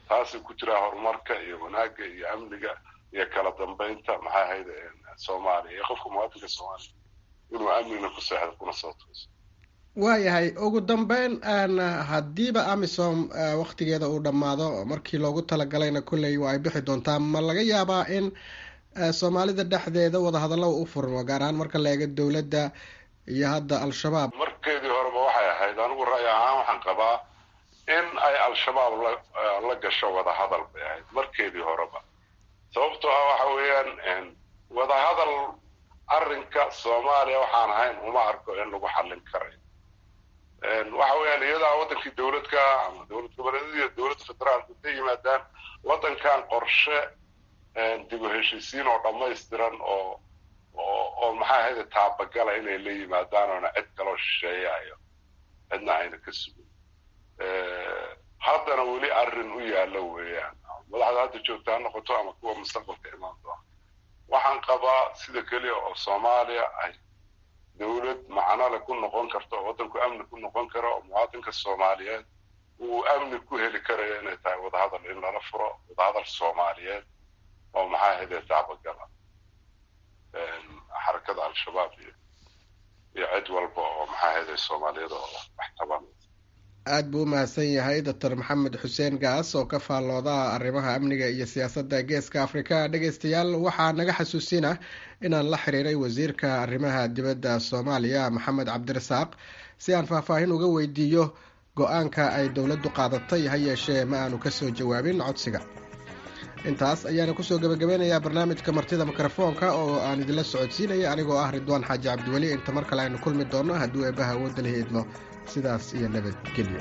taasay ku jiraa horumarka iyo wanaagga iyo amniga iyo kala dambeynta maxay ahayd soomaaliya iyo qofka muwaadinka soomaaliya inuu amnina ku seexdo kuna soo tooso waayahay ugu dambeyn haddiiba amisom waktigeeda uu dhammaado markii loogu talagalayna kolley waa ay bixi doontaa ma laga yaabaa in soomaalida dhexdeeda wadahadallo u furmo gaar ahaan marka la eego dowladda iyo hadda al-shabaab markeedii horeba waxay ahayd anigu ra'yi ahaan waxaan qabaa in ay al-shabaab la gasho wadahadal bay ahayd markeedii horeba sababtoo ah waxa weeyaan wadahadal arrinka soomaaliya waxaan ahayn uma arko in lagu xallin karayo waxa weeyaan iyadaa wadankii dowladka ama dowlad goboleedyada iyo dowladda federaalka intay yimaadaan waddankan qorshe dib u heshiisiin oo dhammaystiran oo oo oo maxaa ahayde taabagala inay la yimaadaan oona cid kaloo shisheeyayo cidna ayna ka sugin haddana weli arrin u yaalla weeyaan madaxda hadda joogta ha noqoto ama kuwa mustaqbalka imaan doona waxaan qabaa sida keliya oo soomaaliya ay dowlad macnole ku noqon karto oo waddanku amni ku noqon karo oo muwaadinka soomaaliyeed uu amni ku heli karayo inay tahay wadahadal in lala furo wadahadal soomaaliyeed oo maxaa ahayde taabagala xarakada al-shabaab iyo iyo cid walba oo maxaa ahayde soomaaliyada oo wax tabanaysa aada buu u mahadsan yahay doctor maxamed xuseen gaas oo ka faallooda arrimaha amniga iyo siyaasadda geeska afrika dhegeystayaal waxaa naga xasuusina inaan la xiriiray wasiirka arrimaha dibadda soomaaliya maxamed cabdirasaaq si aan faahfaahin uga weydiiyo go-aanka ay dowladdu qaadatay ha yeeshee ma aanu kasoo jawaabin codsiga intaas ayaana kusoo gebagabeynayaa barnaamijka martida mikrofoonka oo aan idinla socodsiinaya anigoo ah ridwaan xaaji cabdiweli inta mar kale aynu kulmi doonno hadduu eebbaha awoodda la heedmo sidaas iyo nabadgelyo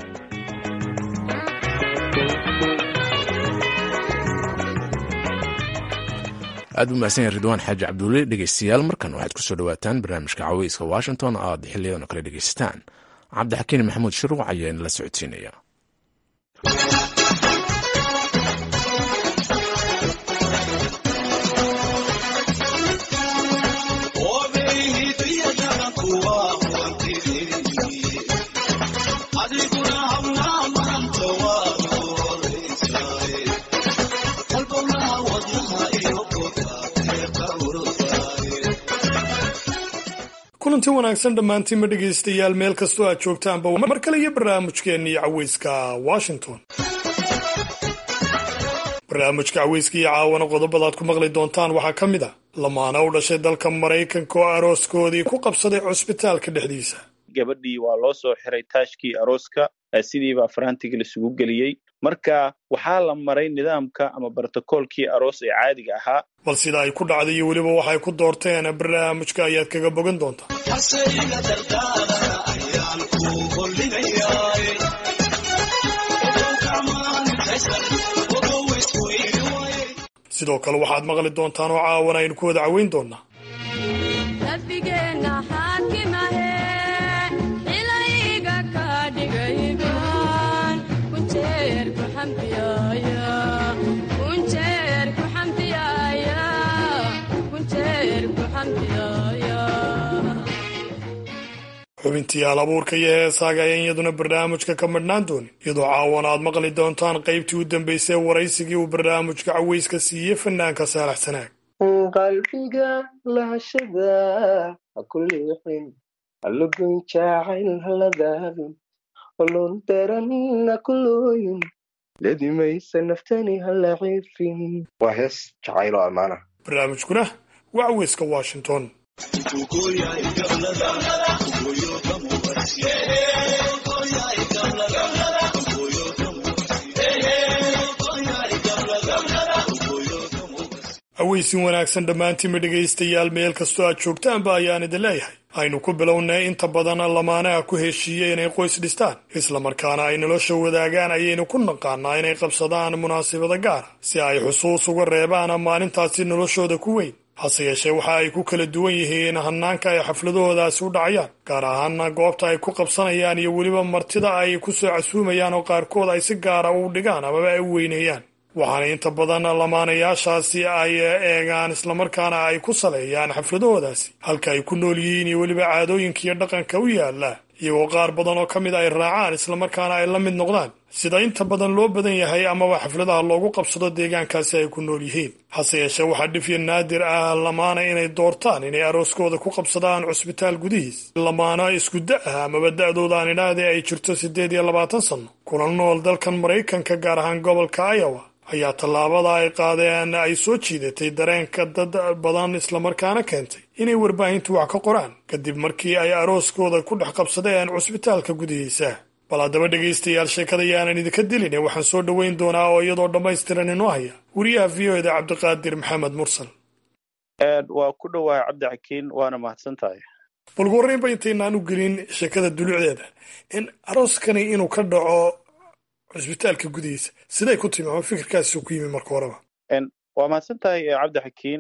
aad u mahadsan yahay ridwaan xaaji cabdulle dhegeystayaal markan waxaad kusoo dhawaataan barnaamijka caweyska washington oo aad xiliyadan oo kale dhegeysataan cabdixakiin maxamuud shiruuc ayaa inala socodsiinaya kulanti wanaagsan dhammaantiinma dhegaystayaal meel kastoo aad joogtaanba mar kale iyo barnaamijkeennii caweyska washington barnaamijka caweyska iyo caawana qodobadaad ku maqli doontaan waxaa ka mid a lamaana u dhashay dalka maraykanka oo arooskoodii ku qabsaday cusbitaalka dhexdiisa gabadhii waa loo soo xiray taashkii arooska sidiibaa faraantiga laisugu geliyey marka waxaa la maray nidaamka ama brotokoolkii aroos ee caadiga ahaa bal sida ay ku dhacday iyo weliba waxay ku doorteen barnaamijka ayaad kaga bogan doontaa sidoo kale waxaad maqli doontaan oo caawan aynu ku wada caweyn doonaa xubintii hal abuurka iyo heesaaga ayaan iyaduna barnaamijka ka madhnaan doonin iyadoo caawan aad maqli doontaan qaybtii u dambeysay waraysigii uu barnaamijka caweyska siiyey fanaanka saalax sanaag qalbiga lahashada ha ku liixin halagoyn jaacayl haladaadin olon daran ha ku looyin ledimaysa naftani hala ciifin waa hees jacaylo ammaana barnaamijkuna waa caweyska washington aweysin wanaagsan dhammaantiinma dhegaystayaal meel kastoo aad joogtaanba ayaan idin leeyahay aynu ku bilownay inta badan lamaanaha ku heshiiya inay qoys dhistaan islamarkaana ay nolosha wadaagaan ayaynu ku naqaanaa inay qabsadaan munaasabada gaara si ay xusuus uga reebaan maalintaasi noloshooda ku weyn hase yeeshee waxa ay ku kala duwan yihiin hanaanka ay xafladahoodaasi u dhacayaan gaar ahaana goobta ay ku qabsanayaan iyo weliba martida ay ku soo casuumayaan oo qaarkood ay si gaara u dhigaan amaba ay u weyneeyaan waxaana inta badan lamaanayaashaasi ay eegaan islamarkaana ay ku saleeyaan xafladahoodaasi halka ay ku nool yihiin iyo weliba caadooyinka iyo dhaqanka u yaala iyagoo qaar badan oo ka mid ay raacaan islamarkaana ay la mid noqdaan sida inta badan loo badan yahay amaba xafladaha loogu qabsado deegaankaasi ay ku nool yihiin hase yeeshee waxaa dhifya naadir ah lamaana inay doortaan inay arooskooda ku qabsadaan cusbitaal gudihiis lamaana isku da ah amaba da-dooda aan idhaahde ay jirto siddeed iyo labaatan sanno kuna nool dalkan maraykanka gaar ahaan gobolka iowa ayaa tallaabada ay qaadeen ay soo jiidatay dareenka dad badan islamarkaana keentay inay warbaahintu wax ka qoraan kadib markii ay arooskooda ku dhex qabsadeen cusbitaalka gudihiisa bal haddaba dhegaystayaal sheekada yaanan idinka dilin waxaan soo dhoweyn doonaa oo iyadoo dhammaystiran inoo haya wariyaha v o eda cabdiqaadir maxamed mursal waa ku dhowahay cabdi xakiin waana mahadsan tahay bal ugu horreynba intaynaan u gelin sheekada dulucdeeda in arooskani inuu ka dhaco cusbitaalka gudihiisa siday ku timi ama fikirkaasi ku yimi marka horeba waa mahadsan tahay cabdi xakiin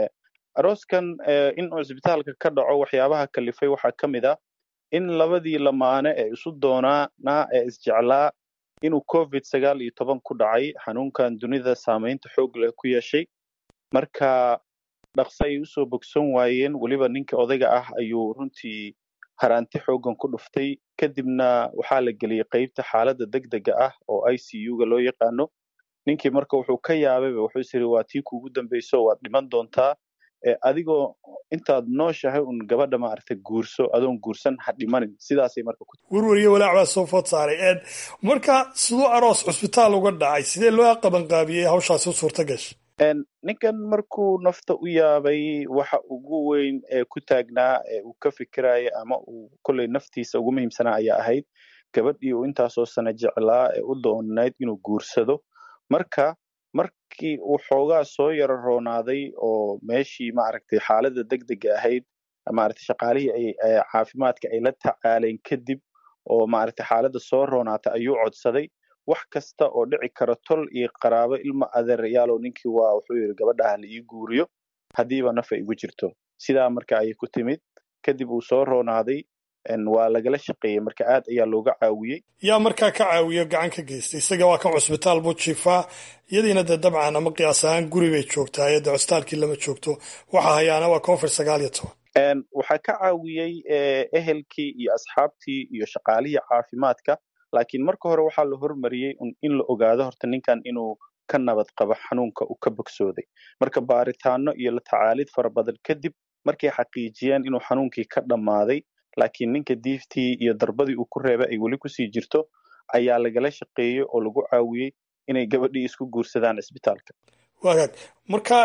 arooskan in cusbitaalka ka dhaco waxyaabaha kalifay waxaa ka mid ah in labadii lamaane ee isu doonaana ee isjeclaa inuu covid sagaal iyo toban ku dhacay xanuunkan dunida saamaynta xoog leh ku yeeshay marka dhaqso ay usoo bogsan waayeen weliba ninka odayga ah ayuu runtii haraanti xoogan ku dhuftay kadibna waxaa la geliyey qeybta xaaladda deg dega ah oo i c u ga loo yaqaano ninkii marka wuxuu ka yaabayba wuxuu is yiri waa tii kuugu dambeyso waad dhiman doontaa adigoo intaad nooshahay un gabadha maaragtay guurso adoon guursan ha dhimanin sidaasay marka ku werweriyo walaac baa soo food saaray marka siduu aroos cusbitaal uga dhacay sidee loo qabanqaabiyey hawshaasi u suurta gashay ninkan markuu nafta u yaabay waxa ugu weyn ee ku taagnaa ee uu ka fikiraya ama uu kolley naftiisa ugu muhiimsanaa ayaa ahayd gabadhii uu intaasoo sana jeclaa ee u doonayd inuu guursado marka markii uu xoogaa soo yaro roonaaday oo meeshii maaragtay xaaladda deg dega ahayd maaragtay shaqaalihii ay caafimaadka ay la tacaaleen kadib oo maaragtay xaaladda soo roonaatay ayuu codsaday wax kasta oo dhici kara tol iyo qaraabo ilma adeerayaalow ninkii waa wuxuu yidhi gabadha ha la ii guuriyo haddiiba nafa igu jirto sidaa marka ayay ku timid kadib uu soo roonaaday waa lagala shaqeeyey marka aad ayaa looga caawiyey yaa markaa ka caawiyo gacan ka geystay isaga waa kan cusbitaal buu jiifaa iyadiina dee dabcan ama qiyaas ahaan guri bay joogtaa iyadee cusbitaalkii lama joogto waxa hayaana waa covid sagaal iyo toban waxaa ka caawiyey ehelkii iyo asxaabtii iyo shaqaalihii caafimaadka laakiin marka hore waxaa la hormariyey in la ogaado horta ninkan inuu ka nabad qabo xanuunka uu ka bogsooday marka baaritaano iyo la tacaalid fara badan kadib markay xaqiijiyeen inuu xanuunkii ka dhammaaday laakiin ninka diiftii iyo darbadii uu ku reebay ay weli kusii jirto ayaa lagala shaqeeyey oo lagu caawiyey inay gabadhii isku guursadaan cisbitaalka wagaag marka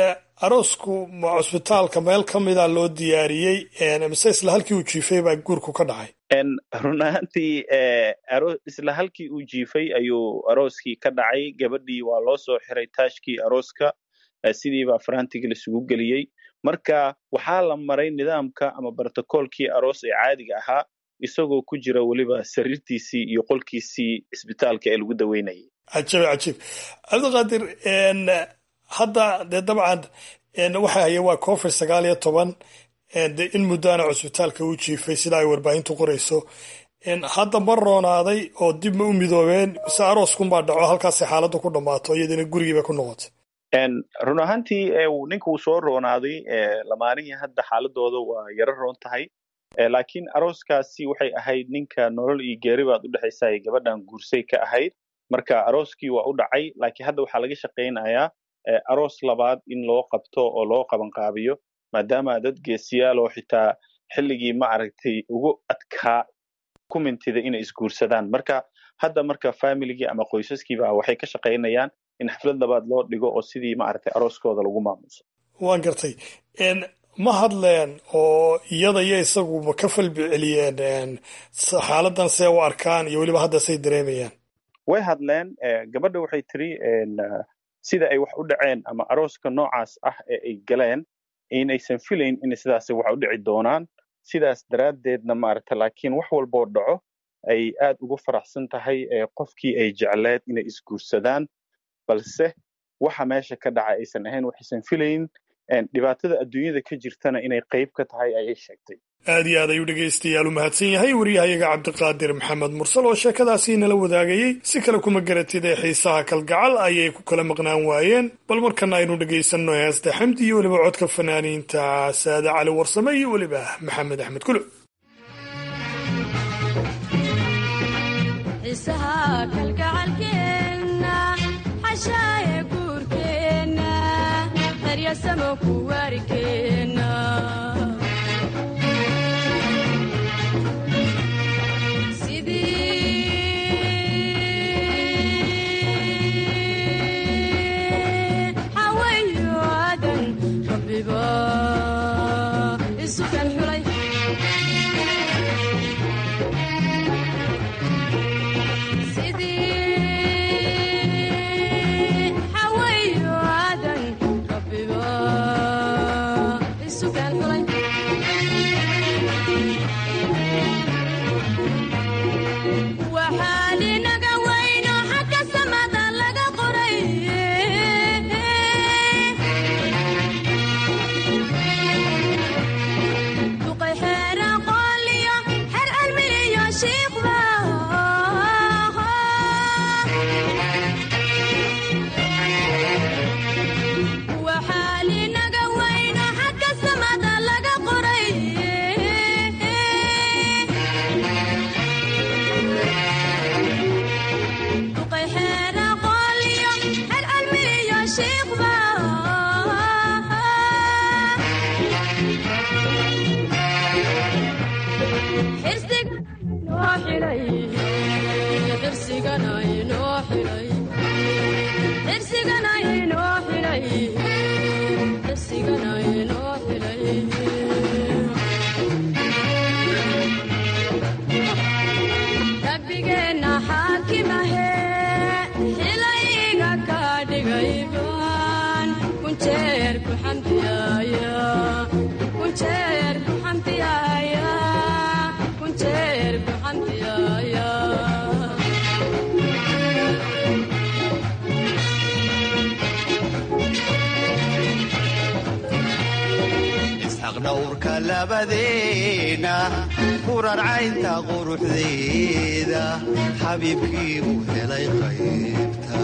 aroosku ma cusbitaalka meel ka mida loo diyaariyey mise isla halkii uu jiifay baa guurku ka dhacay run ahaantii isla halkii uu jiifay ayuu arooskii ka dhacay gabadhii waa loo soo xiray taashkii arooska sidiibaa farantiga laisugu geliyey marka waxaa la maray nidaamka ama brotocoolkii aroos ee caadiga ahaa isagoo ku jira weliba sariirtiisii iyo qolkiisii cisbitaalka ee lagu daweynayay cajiib cajiib cabdiqaadir hadda dee dabcan waxa haya waa covid sagaal iyo toban de in muddaana cusbitaalka u jiifay sida ay warbaahintu qorayso hadda ma roonaaday oo dib ma u midoobeen mise arooskunbaa dhaco halkaasay xaaladdu ku dhammaato iyadina gurigiiba ku noqotay run ahaantii ninka uu soo roonaaday lamaanihii hadda xaaladooda waa yaro roon tahay laakiin arooskaasi waxay ahayd ninka nolol iyo geeri baad u dhexaysa ay gabadhan guursay ka ahayd marka arooskii waa u dhacay laakiin hadda waxaa laga shaqaynayaa aroos labaad in loo qabto oo loo qabanqaabiyo maadaama dad geesiyaal oo xitaa xilligii ma aragtay ugu adkaa ku mintida inay isguursadaan marka hadda marka familigii ama qoysaskiiba waxay ka shaqaynayaan in xaflad labaad loo dhigo oo sidii maaragtay arooskooda lagu maamuso waan gartay ma hadleen oo iyada iyo isaguba ka falbi celiyeen xaaladan see u arkaan iyo weliba hadda say dareemayaan way hadleen gabadha waxay tiri sida ay wax u dhaceen ama arooska noocaas ah ee ay galeen inaysan filayn in sidaas wax u dhici doonaan sidaas daraaddeedna maaragta laakiin wax walboo dhaco ay aad ugu faraxsan tahay qofkii ay jecleed inay isguursadaan balse waxa meesha ka dhaca aysan ahayn waxaysan filayn dhibaatada adduunyada ka jirtana inay qayb ka tahay ayay sheegtay aad iyo aad ayuu dhegaystayaal u mahadsan yahay wariyahayaga cabdiqaadir maxamed mursal oo sheekadaasii nala wadaagayey si kale kuma garatid ee xiisaha kalgacal ayay ku kala maqnaan waayeen bal markana aynu dhegaysanno heesta xamdi iyo weliba codka fanaaniinta saade cali warsame iyo weliba maxamed axmed kulo xiisaha kalgacalkeenna xashaaye guurkeenna qaryasamo ku waarikeenna xawayo aadan rabbiba isu kan xulay sidii xawayo aadan rabbiba isu kan xulay waxaan inaga weyno xagga samada laga qoray duqay xeer aqooliyo xeer cilmiliyo shiikhba waxaan inaga weyno xagga samada laga qoray duqay xeer aqooliyo xeer cilmiliyo shiikhba xirsiga inoo xidhay xirsigana inoo xidhay xirsigana inoo xidhay xirsigana inoo xidhay rabbigeenna xaakimahe xilayga ka dhigay baan kunjeer ku xamdiyaaya kunjeer ku xamdiyaaya kunjeer ku xamdiyaaya isxaq dhowrka labadeena kurar caynta quruxdeeda xabiibkii uu helay qaybta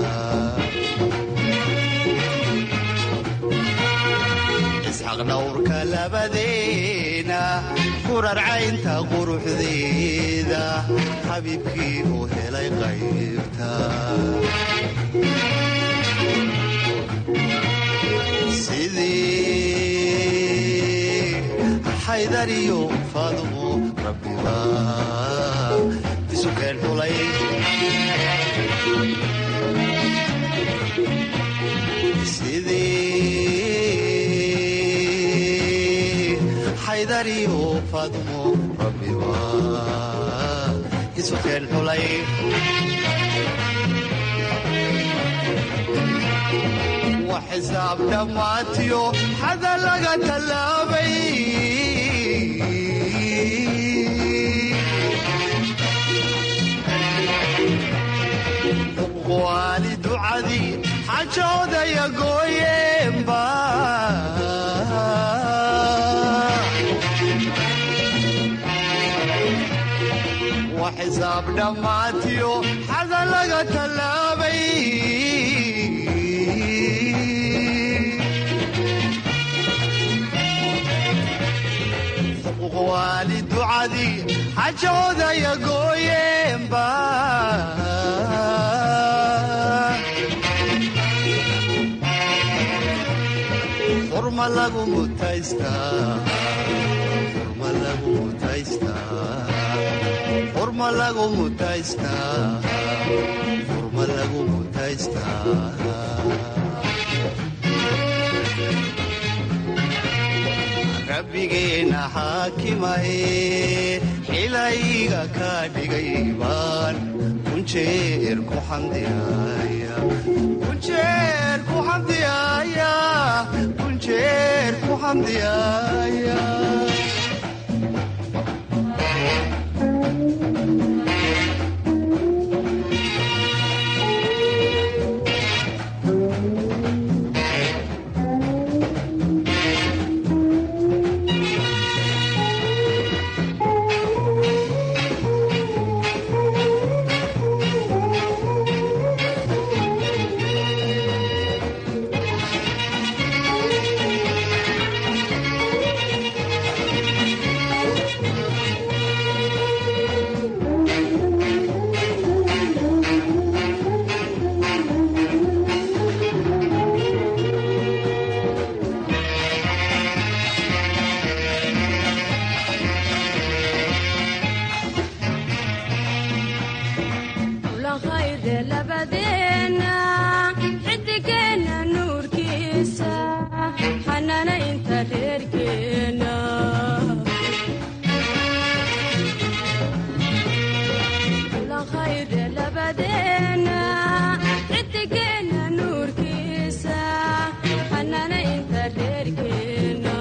isxaq dhowrka labadeena kurar caynta quruxdeeda xabiibkii uu helay qaybta sidii xaydariyo faadumo rabbiba isu keen xulay sidii xaydariyo faadumo rabbiba isu keen xulay wa xisaab dhammaatiyo xada laga tallaabay waali ducadii xajoodaya gooyeenba wa xisaab dhammaatiyo xada laga tallaabay waali ducadii xajoodaya gooyeenba xurma lagu mutaystaa xurma lagu mutaystaa xurma lagu mutaystaa xurma lagu mutaystaa rabbigeenna xaakimahe xilayga ka dhigay baan kunjeer ku xamdiyaaya kunjeer ku xamdiyaaya kunjeer ku xamdiyaaya labadeena xidigeena nuurkiisa xanana inta reerkeena khayre labadeena xidigeena nuurkiisa xanana inta reerkeena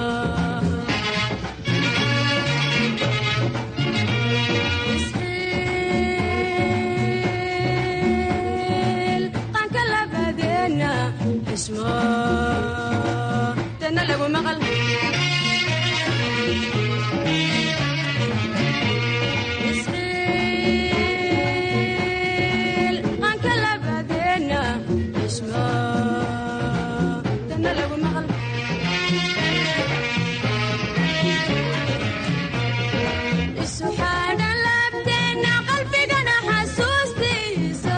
isxiil qanka labadeena xismo dana lagu maqal isxiil qanka labadeena xismo dana lagu maqal isu xaadhan laabteena qalbigana xasuustiisa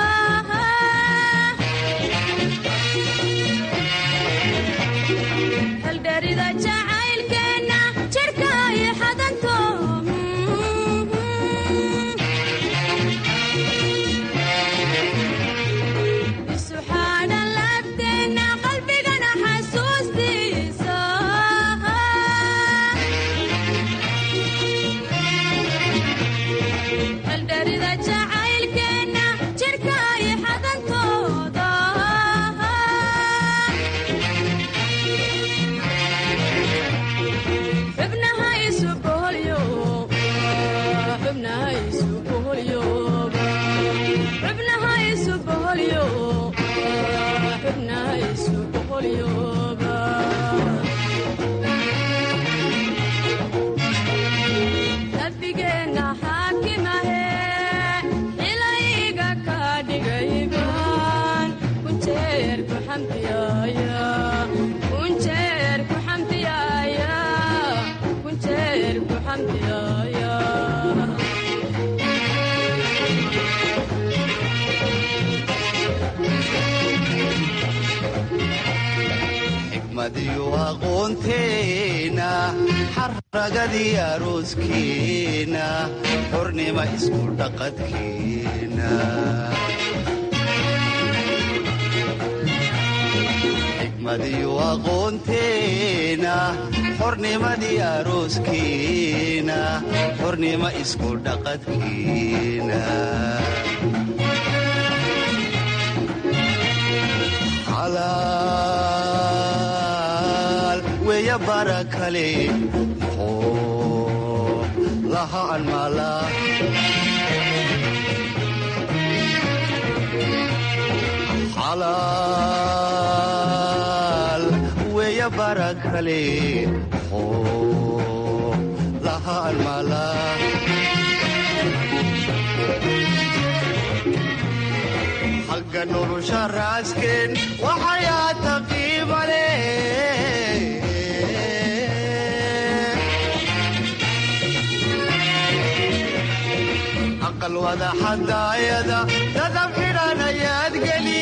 haldherida jacaylkeenna jidhka iyo xadanto isu xaadhan laabteena qalbigana xasuustiisa haldherida jacaylkeenna jidhka iyo xadantooda xubnaha isu boholyo xubnaha isu boholyoba xubnaha isu boholyo xubnaha isu boholyoba nabigeenna xaakimahe ilayga ka dhigayban kunjeer ku xamdiyaaya kunjeer ku xamdiyaaya kunjeer ku xamdiyaaya xikmadiyo aqoonteena xaragadii arooskeena xornima isku dhaqadkeena xikmadiyo aqoonteena xornimadii arooskeena xornima isku dhaqadkeena xalaal weya bara kale muxuu lahaan maalaa xalaal weya bara kale muxuu lahaan maalaa xagga nolosha raasken waxayaata qiimale aqal wada xadaayada dadab xidhan ayaad geli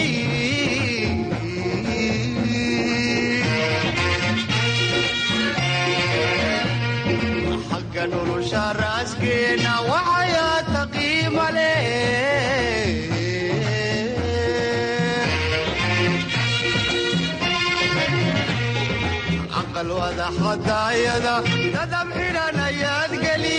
xagga nolosha raaskeena waxayaata qiimale aqal wada xadaayada dadab xidhan ayaad geli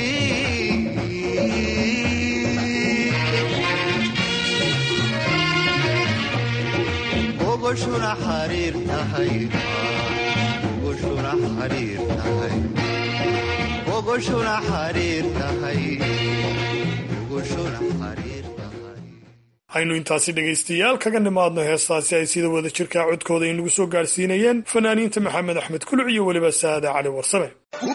ogoshuna xariir tahay ogoshuna xariir tahay ogoshuna xariir tahay ogoshuna xariir aynu intaasi dhegaystayaal kaga nimaadno heestaasi ay sida wada jirkaa codkooda inagu soo gaadhsiinayeen fanaaniinta maxamed axmed kuluc iyo weliba saada cali warsame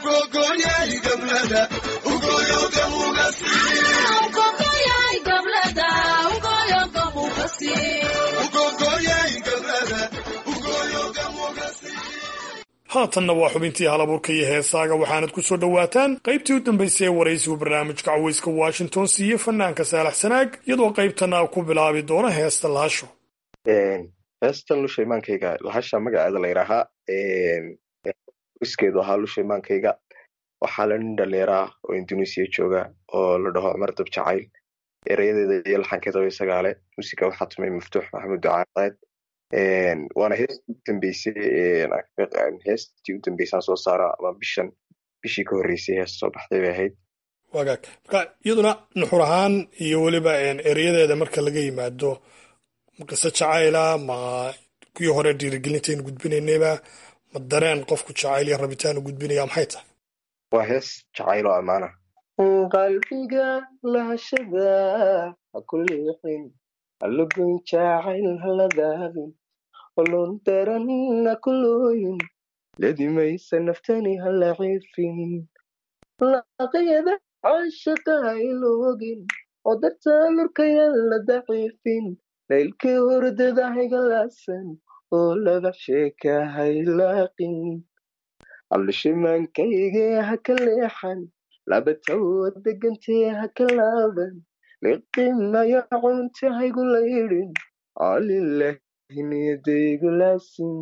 haatanna waa xubintii halabuurka iyo heesaaga waxaanad ku soo dhowaataan qaybtii u dambaysay ee waraysigu barnaamijka caweyska washington siiye fanaanka saalax sanaag iyadoo qaybtana ku bilaabi doona heesta lahasho heestan lusha imaankayga lahasha magaceeda la yidhaahaa iskeedu ahaa lusha imaankayga waxaa la nin dhalinyara oo indonesiya jooga oo la dhaho cumar dab jacayl erayadeeda iyo laxankeeda isagaale musiga waxaa tumay maftuux maxamed ducaaqeed waana heestii u dambeysay heestii u dambeysaan soo saara ama bishan bishii ka horreysay heesta soo baxday bay ahayd wagaag marka iyaduna nuxur ahaan iyo weliba erayadeeda marka laga yimaado qiso jacayla ma kuwii hore dhiirigelintaynu gudbinaynayba ma dareen qofku jacayl iyo rabitaan u gudbinaya maxay tahay waa hees jacayl oo ammaana qalbiga lahashada ha ku liixin halagoyn jacayl haladaadin olon daran ha ku looyin ladimaysa naftani hala ciifin laqayada caashaqa hayloogin oo dartaa lurkayan la daciifin laylkii hurdada haygalaasan oo laga sheeka haylaaqin abdhishimaankayge ha ka leexan labatawa degantee ha ka laaban liqimayo cunta haygu laydhin alilahi niyadaygu laasin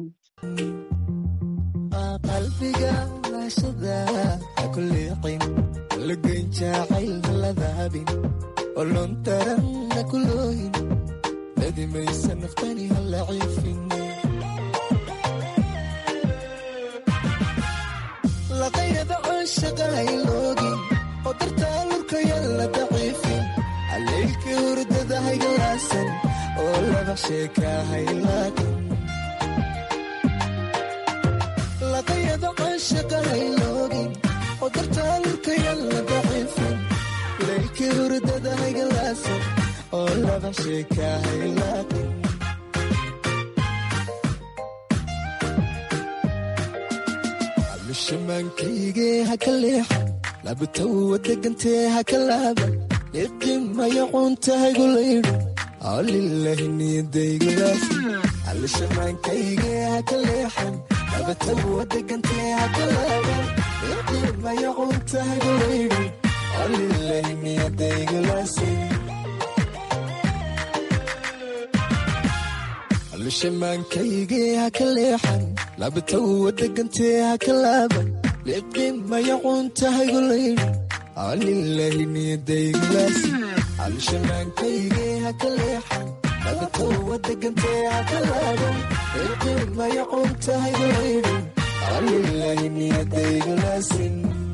qalbiga laashada ha ku liiqin lagoyn jacayl haladaabin olon daran ha ku looyin ladimaysa naftani hala ciifin laqayada caashaqa hayloogin oo dartaa lurkayan la daciifin haleylkii hurdada haygalaasan oo laba sheeka haylaaqin laqayada caashaqa hayloogin oo dartaa lurkayan la daciifin leylkii hurdada haygalaasan oo laba sheeka haylaaqin abdhishimaankayge ha ka leexan labatawa degantee ha ka laaban liqimayo cunta haygu laydhin alilahi niyadaygu laasin abdhishimaankayge ha ka leexan labatawa degantee ha ka laaban liqimayo cunta haygu laydhin alilahi niyadaygu laasin abdhishimaankayge ha ka leexan labatawa degantee ha ka laaban liqimayo cunta haygu laydhin alilahi niyadaygu laasin abdhishimaankayge ha ka leexan labatawa degantee ha ka laaban liqimayo cunta haygu laydhin alilahi niyadaygu laasin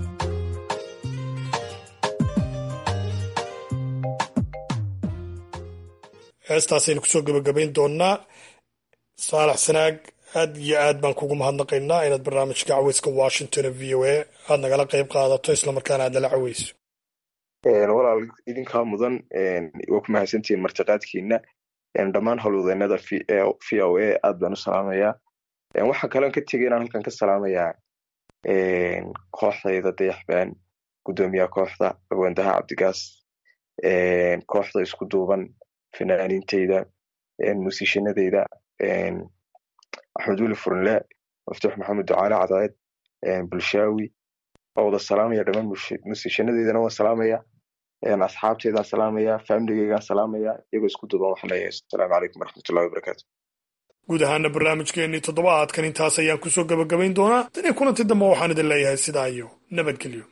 heestaasaynu kusoo gebagabayn doonnaa saalax sanaag aad iyo aad baan kugu mahadnaqaynaa inaad barnaamijka caweyska washington v o a aad nagala qayb qaadato islamarkaana aad nala caweyso walaal idinkaa mudan waa ku mahadsantihiin martiqaadkiina dhammaan howlwadeenada v o a aad baan u salaamayaa waxaan kaloon ka tegay inaan halkan ka salaamayaa kooxdayda dayaxbaan guddoomiyaha kooxda agoondaha cabdigaas kooxda isku duuban fanaaniinteyda musiishanadeyda axmed weli furnle maftuux maxamed ducaale cadaed bulshaawi waa wada salaamaya dhammaan musiishanadeydana waan salaamaya asxaabteydaan salaamaya faamiligeygaan salaamaya iyagoo isku duuban waxaan leeyahay asalaamu calaykum waraxmatullahi wabarakaatu guud ahaana barnaamijkeennii toddobaadkan intaas ayaan kusoo gebagabayn doonaa tan iyo kulanti dambe waxaan idin leeyahay sidaa iyo nabadgelyo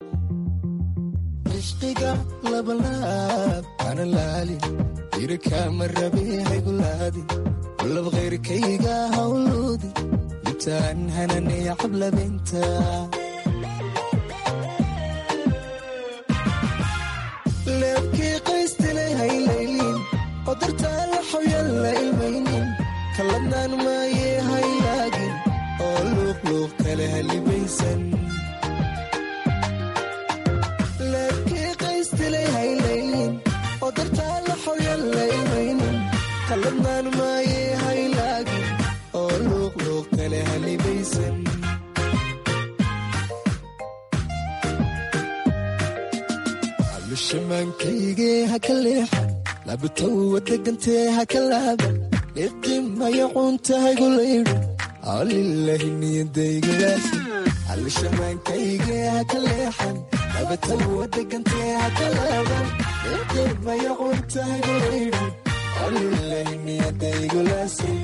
ishqiga labalaab ana laalin jirkama rabe haygulaadin lab khayrkayga hawloodi litaan hananee cablabinta leebkii qaystilay haylaylin qadartaa la xawyan la ilmaynin kaladnaan maayee haylaagin oo luuqluuq kale halibaysan leebkii qaystilay haylaylin qadartaa la xawyan la ilmaynin kaladnaan maayee haylaagin oo luuqluuq kale halibaysan abdhishimaankayge ha ka leexan labatawa degantee ha ka laaban liqimayo cunta haygu laydhin alilahi niyadaygu laasin abdhishimaankayge ha ka leexan labatawa degantee ha ka laaban liqimayo cunta haygu laydhin alilahi niyadaygu laasin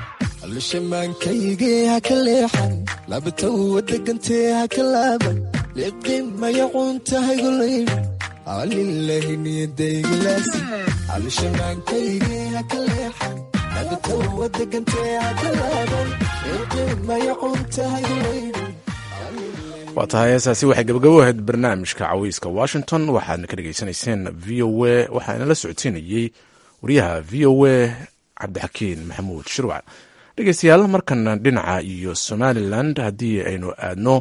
abdhishimaankayge ha ka leexan labatawa degantee ha ka laaban liqimaya cuntahaygulayni alilahi niyadaygilaasi alshanaankaygi haka leexan nabatowa degantee haka laaban liqimaya cuntahaygulayni waa tahay heesaasi waxay gabagabo ahayd barnaamijka caweyska washington waxaadna ka dhegaysanayseen v o a waxaana la socodsiinayey wariyaha v o a cabdixakiin maxamuud shirwac dhegeystayaal markana dhinaca iyo somalilan haddii aynu aadno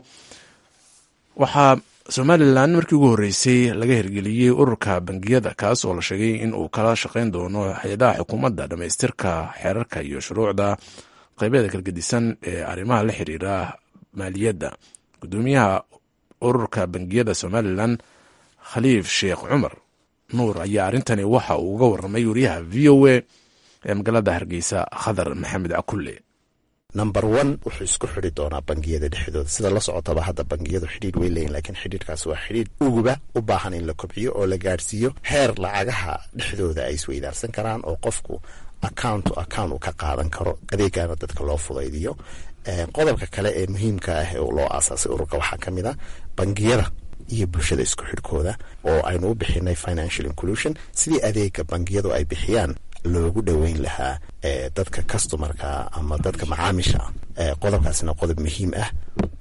waxaa somalilan markii ugu horreysay laga hirgeliyey ururka bangiyada kaas oo la sheegay in uu kala shaqeyn doono hay-adaha xukuumadda dhammaystirka xeerarka iyo shuruucda qeybeeda kalgedisan ee arrimaha la xiriira maaliyadda gudoomiyaha ururka bangiyada somalilan khaliif sheekh cumar nuur ayaa arrintani waxa uu uga waramay wariyaha v o a ee magaalada hargeysa khadar maxamed cakulle number one wuxuu isku xidi doonaa bangiyada dhexdooda sida la socotaba hadda bangiyadu xidhiidh way leeyiin laakiin xidhiidhkaas waa xidhiidh uguba u baahan in la kobciyo oo la gaadhsiiyo heer lacagaha dhexdooda ay isweydaarsan karaan oo qofku account to account uu ka qaadan karo adeegana dadka loo fudaydiyo qodobka kale ee muhiimka ah ee loo aasaasay ururka waxaa ka mid a bangiyada iyo bulshada isku xidhkooda oo aynu u bixinay financial inclusion sidii adeega bangiyadu ay bixiyaan loogu dhoweyn lahaa dadka customarka ama dadka macaamisha qodobkaasina qodob muhiim ah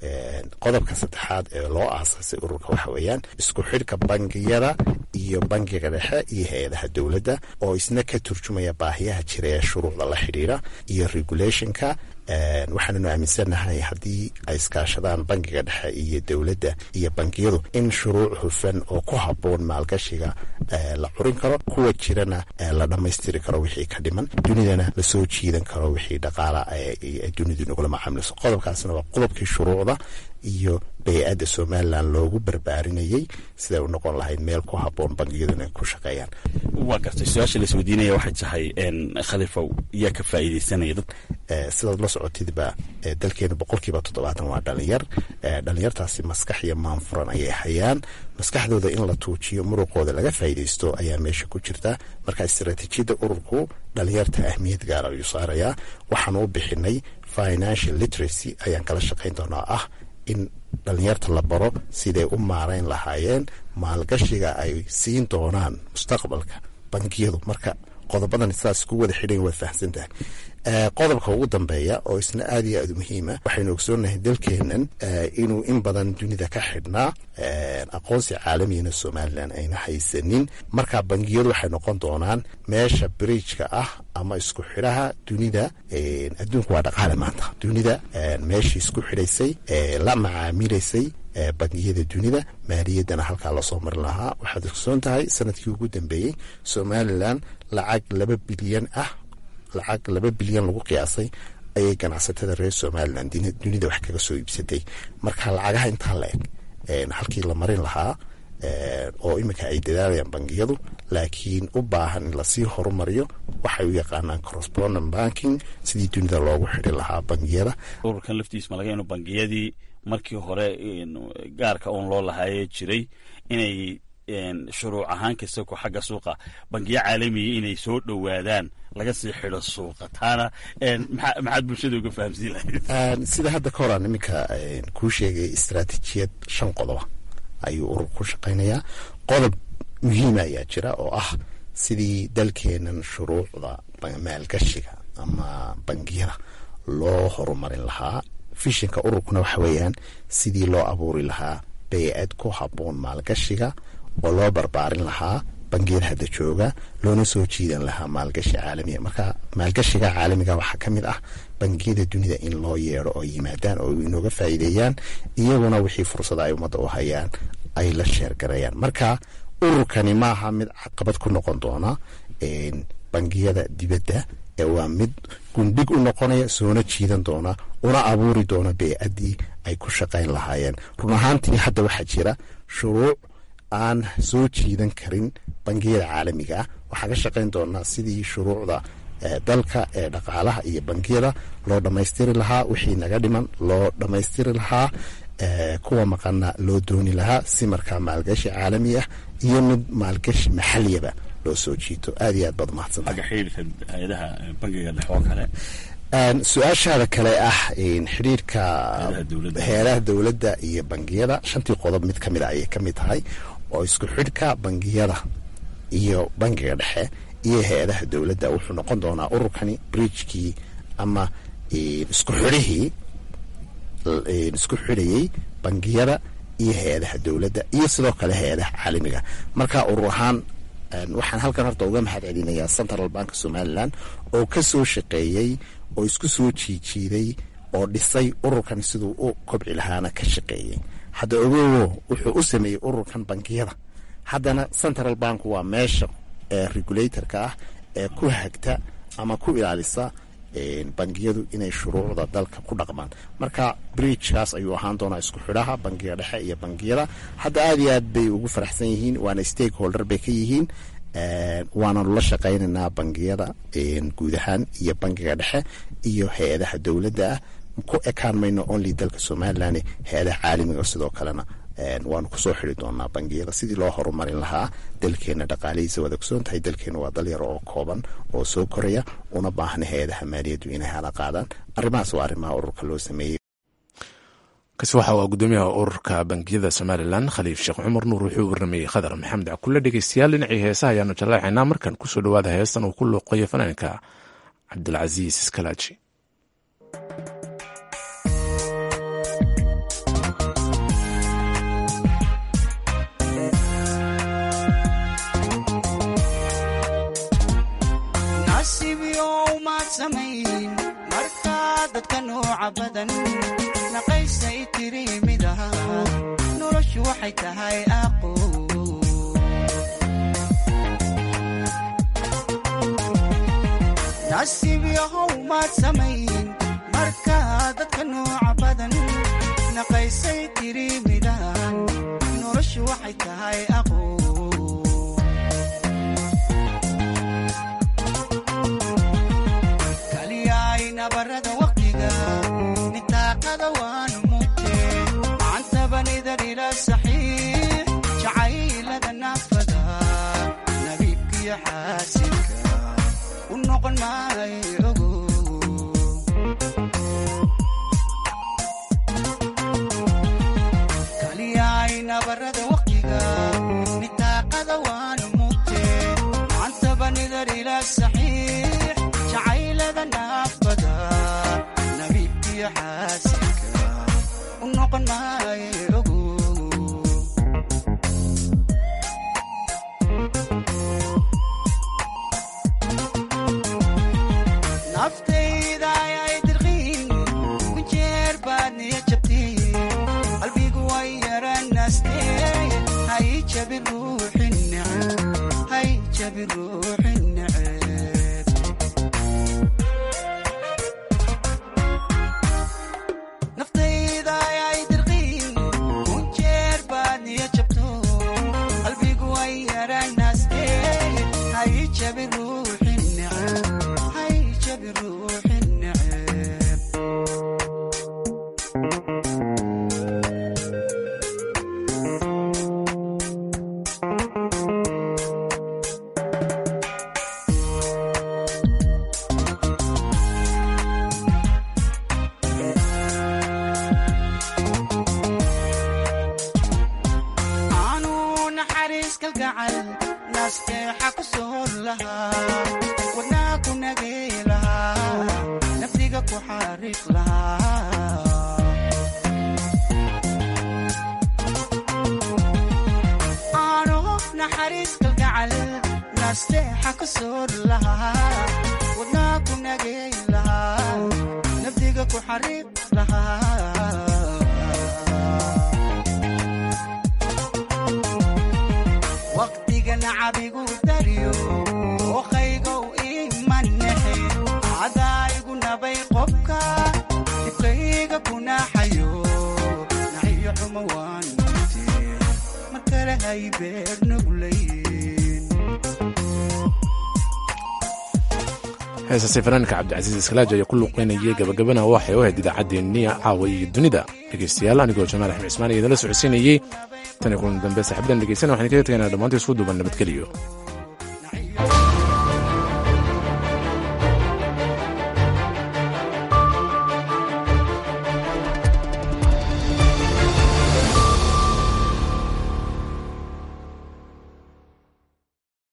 qodobka saddexaad ee loo aasaasay ururka waxa weeyaan isku xidhka bangiyada iyo bangiga dhexe iyo hay-adaha dowladda oo isna ka turjumaya baahiyaha jira ee shuruucda la xidhiira iyo regulationka waxaananu aaminsannahay haddii ay iskaashadaan bangiga dhexe iyo dowladda iyo bangiyadu in shuruuc hufan oo ku habboon maalgashiga la curin karo kuwa jirana la dhammaystiri karo wixii ka dhiman dunidana lasoo jiidan karo wixii dhaqaala dunidu nagula macaamilso qodobkaasna waa qodobkii shuruucda iyo bay-adda somalilan loogu barbaarinayey siday u noqon lahayd meel ku habboon bangiyadu inay ku shaqeeyaan waa gartay su-aasha laisweydiinaya waxay tahay khalifow yaa ka faa'iidaysanaya dad sidaad la socotidba dalkeenu boqolkiiba toddobaatan waa dhalinyar dhalinyartaasi maskax iyo maanfuran ayay hayaan maskaxdooda in la tuujiyo muruqooda laga faa'iidaysto ayaa meesha ku jirta marka istaraatiijiyadda ururku dhalinyarta ahmiyad gaara ayuu saarayaa waxaanu u bixinay financial literacy ayaan kala shaqayn doonaa ah in dhalinyarta la baro siday u maarayn lahaayeen maalgashiga ay siin doonaan mustaqbalka bangiyadu marka qodobadan sidaas ku wada xidhan waad fahamsantahay qodobka ugu dambeeya oo isna aad iyo aad u muhiima waxaynu ogsoonahay dalkeenan inuu in badan dunida ka xidhnaa aqoonsi caalamiyana somalilan ayna haysanin marka bangiyadu waxay noqon doonaan meesha bridjka ah ama isku xidhaha dunida adduunku waa dhaqaale maanta dunida meeshii isku xidhaysay la macaamilaysay bangiyada dunida maaliyaddana halkaa lasoo marin lahaa waxaad ogsoon tahay sanadkii ugu dambeeyey somalilan lacag laba bilyan ah lacag laba bilyan lagu qiyaasay ayay ganacsatada reer somalilan dunida wax kaga soo iibsatay marka lacagaha intaa la eg halkii la marin lahaa oo iminka ay dadaalayaan bangiyadu laakiin u baahan in lasii horumariyo waxay u yaqaanaan correspondent banking sidii dunida loogu xidhi lahaa bangiyada ururkan laftiis malaga inu bangiyadii markii hore gaarka uun loo lahaaye jiray inay shuruuc ahaan kasta ku xagga suuqa bangiyo caalamiya inay soo dhowaadaan laga sii xidho suuqa taana maxaad bulshada uga fahamsiin lahayd sida hadda ka horaan iminka kuu sheegay istaraatiijiyad shan qodoba ayuu urur ku shaqaynayaa qodob muhiima ayaa jira oo ah sidii dalkeenan shuruucda maalgashiga ama bangiyada loo horumarin lahaa fishinka ururkuna waxa weeyaan sidii loo abuuri lahaa bay-ad ku habboon maalgashiga oo loo barbaarin lahaa bangiyada hadda jooga loona soo jiidan lahaa maalgashi caalamiya marka maalgashiga caalamiga waxaa ka mid ah bangiyada dunida in loo yeedho oo yimaadaan oo inooga faa'iideeyaan iyaguna wixii fursada ay ummadda u hayaan ay la sheergarayaan marka ururkani maaha mid caqabad ku noqon doona bangiyada dibadda ee waa mid gundhig u noqonaya soona jiidan doona una abuuri doona bey-addii ay ku shaqayn lahaayeen run ahaantii hadda waxaa jira shuruuc aan soo jiidan karin bangiyada caalamiga ah waxaan ka shaqayn doonaa sidii shuruucda dalka ee dhaqaalaha iyo bangiyada loo dhammaystiri lahaa wixii naga dhiman loo dhammaystiri lahaa kuwa maqana loo dooni lahaa si markaa maalgashi caalami ah iyo mid maalgashi maxaliyaba loo soo jiito aad iyo aad baad umahadsantahay xagga xidhiirka hay-adaha bangiga dhexe oo kale su-aashaada kale ah xidhiirka heeraha dowladda iyo bangiyada shantii qodob mid ka mid a ayay ka mid tahay oo isku xidhka bangiyada iyo bangiga dhexe iyo hay-adaha dowladda wuxuu noqon doonaa ururkani bridgekii ama isku xidhihii isku xidhayey bangiyada iyo hay-adaha dowladda iyo sidoo kale hay-adaha caalamiga marka urur ahaan waxaan halkan horta uga mahad celinayaa central bank somalilan oo ka soo shaqeeyey oo isku soo jiijiiday oo dhisay ururkan siduu u kobci lahaana ka shaqeeyey hadda ogowo wuxuu u sameeyey ururkan bangiyada haddana central bank waa meesha regulatorka ah ee ku hagta ama ku ilaalisa bangiyadu inay shuruucda dalka ku dhaqmaan marka bridgekaas ayuu ahaan doonaa isku xidhaha bangiga dhexe iyo bangiyada hadda aad iyo aad bay ugu faraxsan yihiin waana stakeholder bay ka yihiin waananu la shaqaynaynaa bangiyada guud ahaan iyo bangiga dhexe iyo hay-adaha dowladda ah ku ekaan mayno only dalka somalilan hay-adaha caalamiga sidoo kalena waanu kusoo xidi doonaa bangiyada sidii loo horumarin lahaa dalkeena dhaqaalihiisa waad ogsoon tahay dalkeena waa dalyar oo kooban oo soo koraya una baahna hay-adaha maaliyaddu inay hala qaadaan arrimahaas waa arrimaha ururka loo sameeyey kasi waxa uu gudoomiyaha ururka bangiyada somalilan khaliif sheekh cumar nuur wuxuu warramayey khadar maxamed cakulle dhegeystayaal dhinacii heesaha ayaanu jallaacaynaa markan kusoo dhawaada heestan uu ku luuqayo fanaanka cabdilcasiis iskalaaji markaa dadka nooca badan naqaysay tiri midaha noloshu waxay tahay aqo nasiib yahow maad samayn markaa dadka nooca badan naqaysay tiri midahan noloshu waxay tahay aqo nabarada waqtiga nitaaqada waanu mugte macantabanidar ila saxiix jacaylada naafada nabiibkiyo xaasilka u noqon maayo ogo kaliyaay nabarada waqtiga nitaaqada waanu mugte macantabanidar ila saxiix jacaylada naafada nabiibkiyo xaasilka u noqon maayo ogo naftayda ayay dirqiin ku jeer baad niya jabtiin qalbigu way yaranaastee hay jabi ruuxin neceb hay jabi ruuxin neceb naftayda ayay dirqiin ku jeer baad niya jabto qalbigu way yaranaastee hay jabi ruuxin neceb hay jabi ruuxin neceb aanu naxariis kalgacal nasteexa ku soor lahaa wadnaa ku nagay lahaa nafdiga ku xariiq lahaa aanu naxariis kalgacal nasteexa ku soor lahaa wadnaa ku nagay lahaa nafdiga ku xariiq lahaa waqtiga nacabigu daryo ookaygow imanexe cadaayigu nabay qobka dibkayga kunaxayo naxiyo xumo waan mute mar kale hay beer nuglayn heesaasi fanaanka cabdicasiis iskalaaji ayaa ku luuqeynayay gabagabana waxay u ahayd idaacaddeenniya caawa iyo dunida dhegeystayaal anigoo jamaal axmed cismaan iyo idinla socodsiinayey tan iyo kulan dambe saaxiibadan dhegeysana waxaan kaga tegaynaa dhammaantii isku duuban nabadgeliyo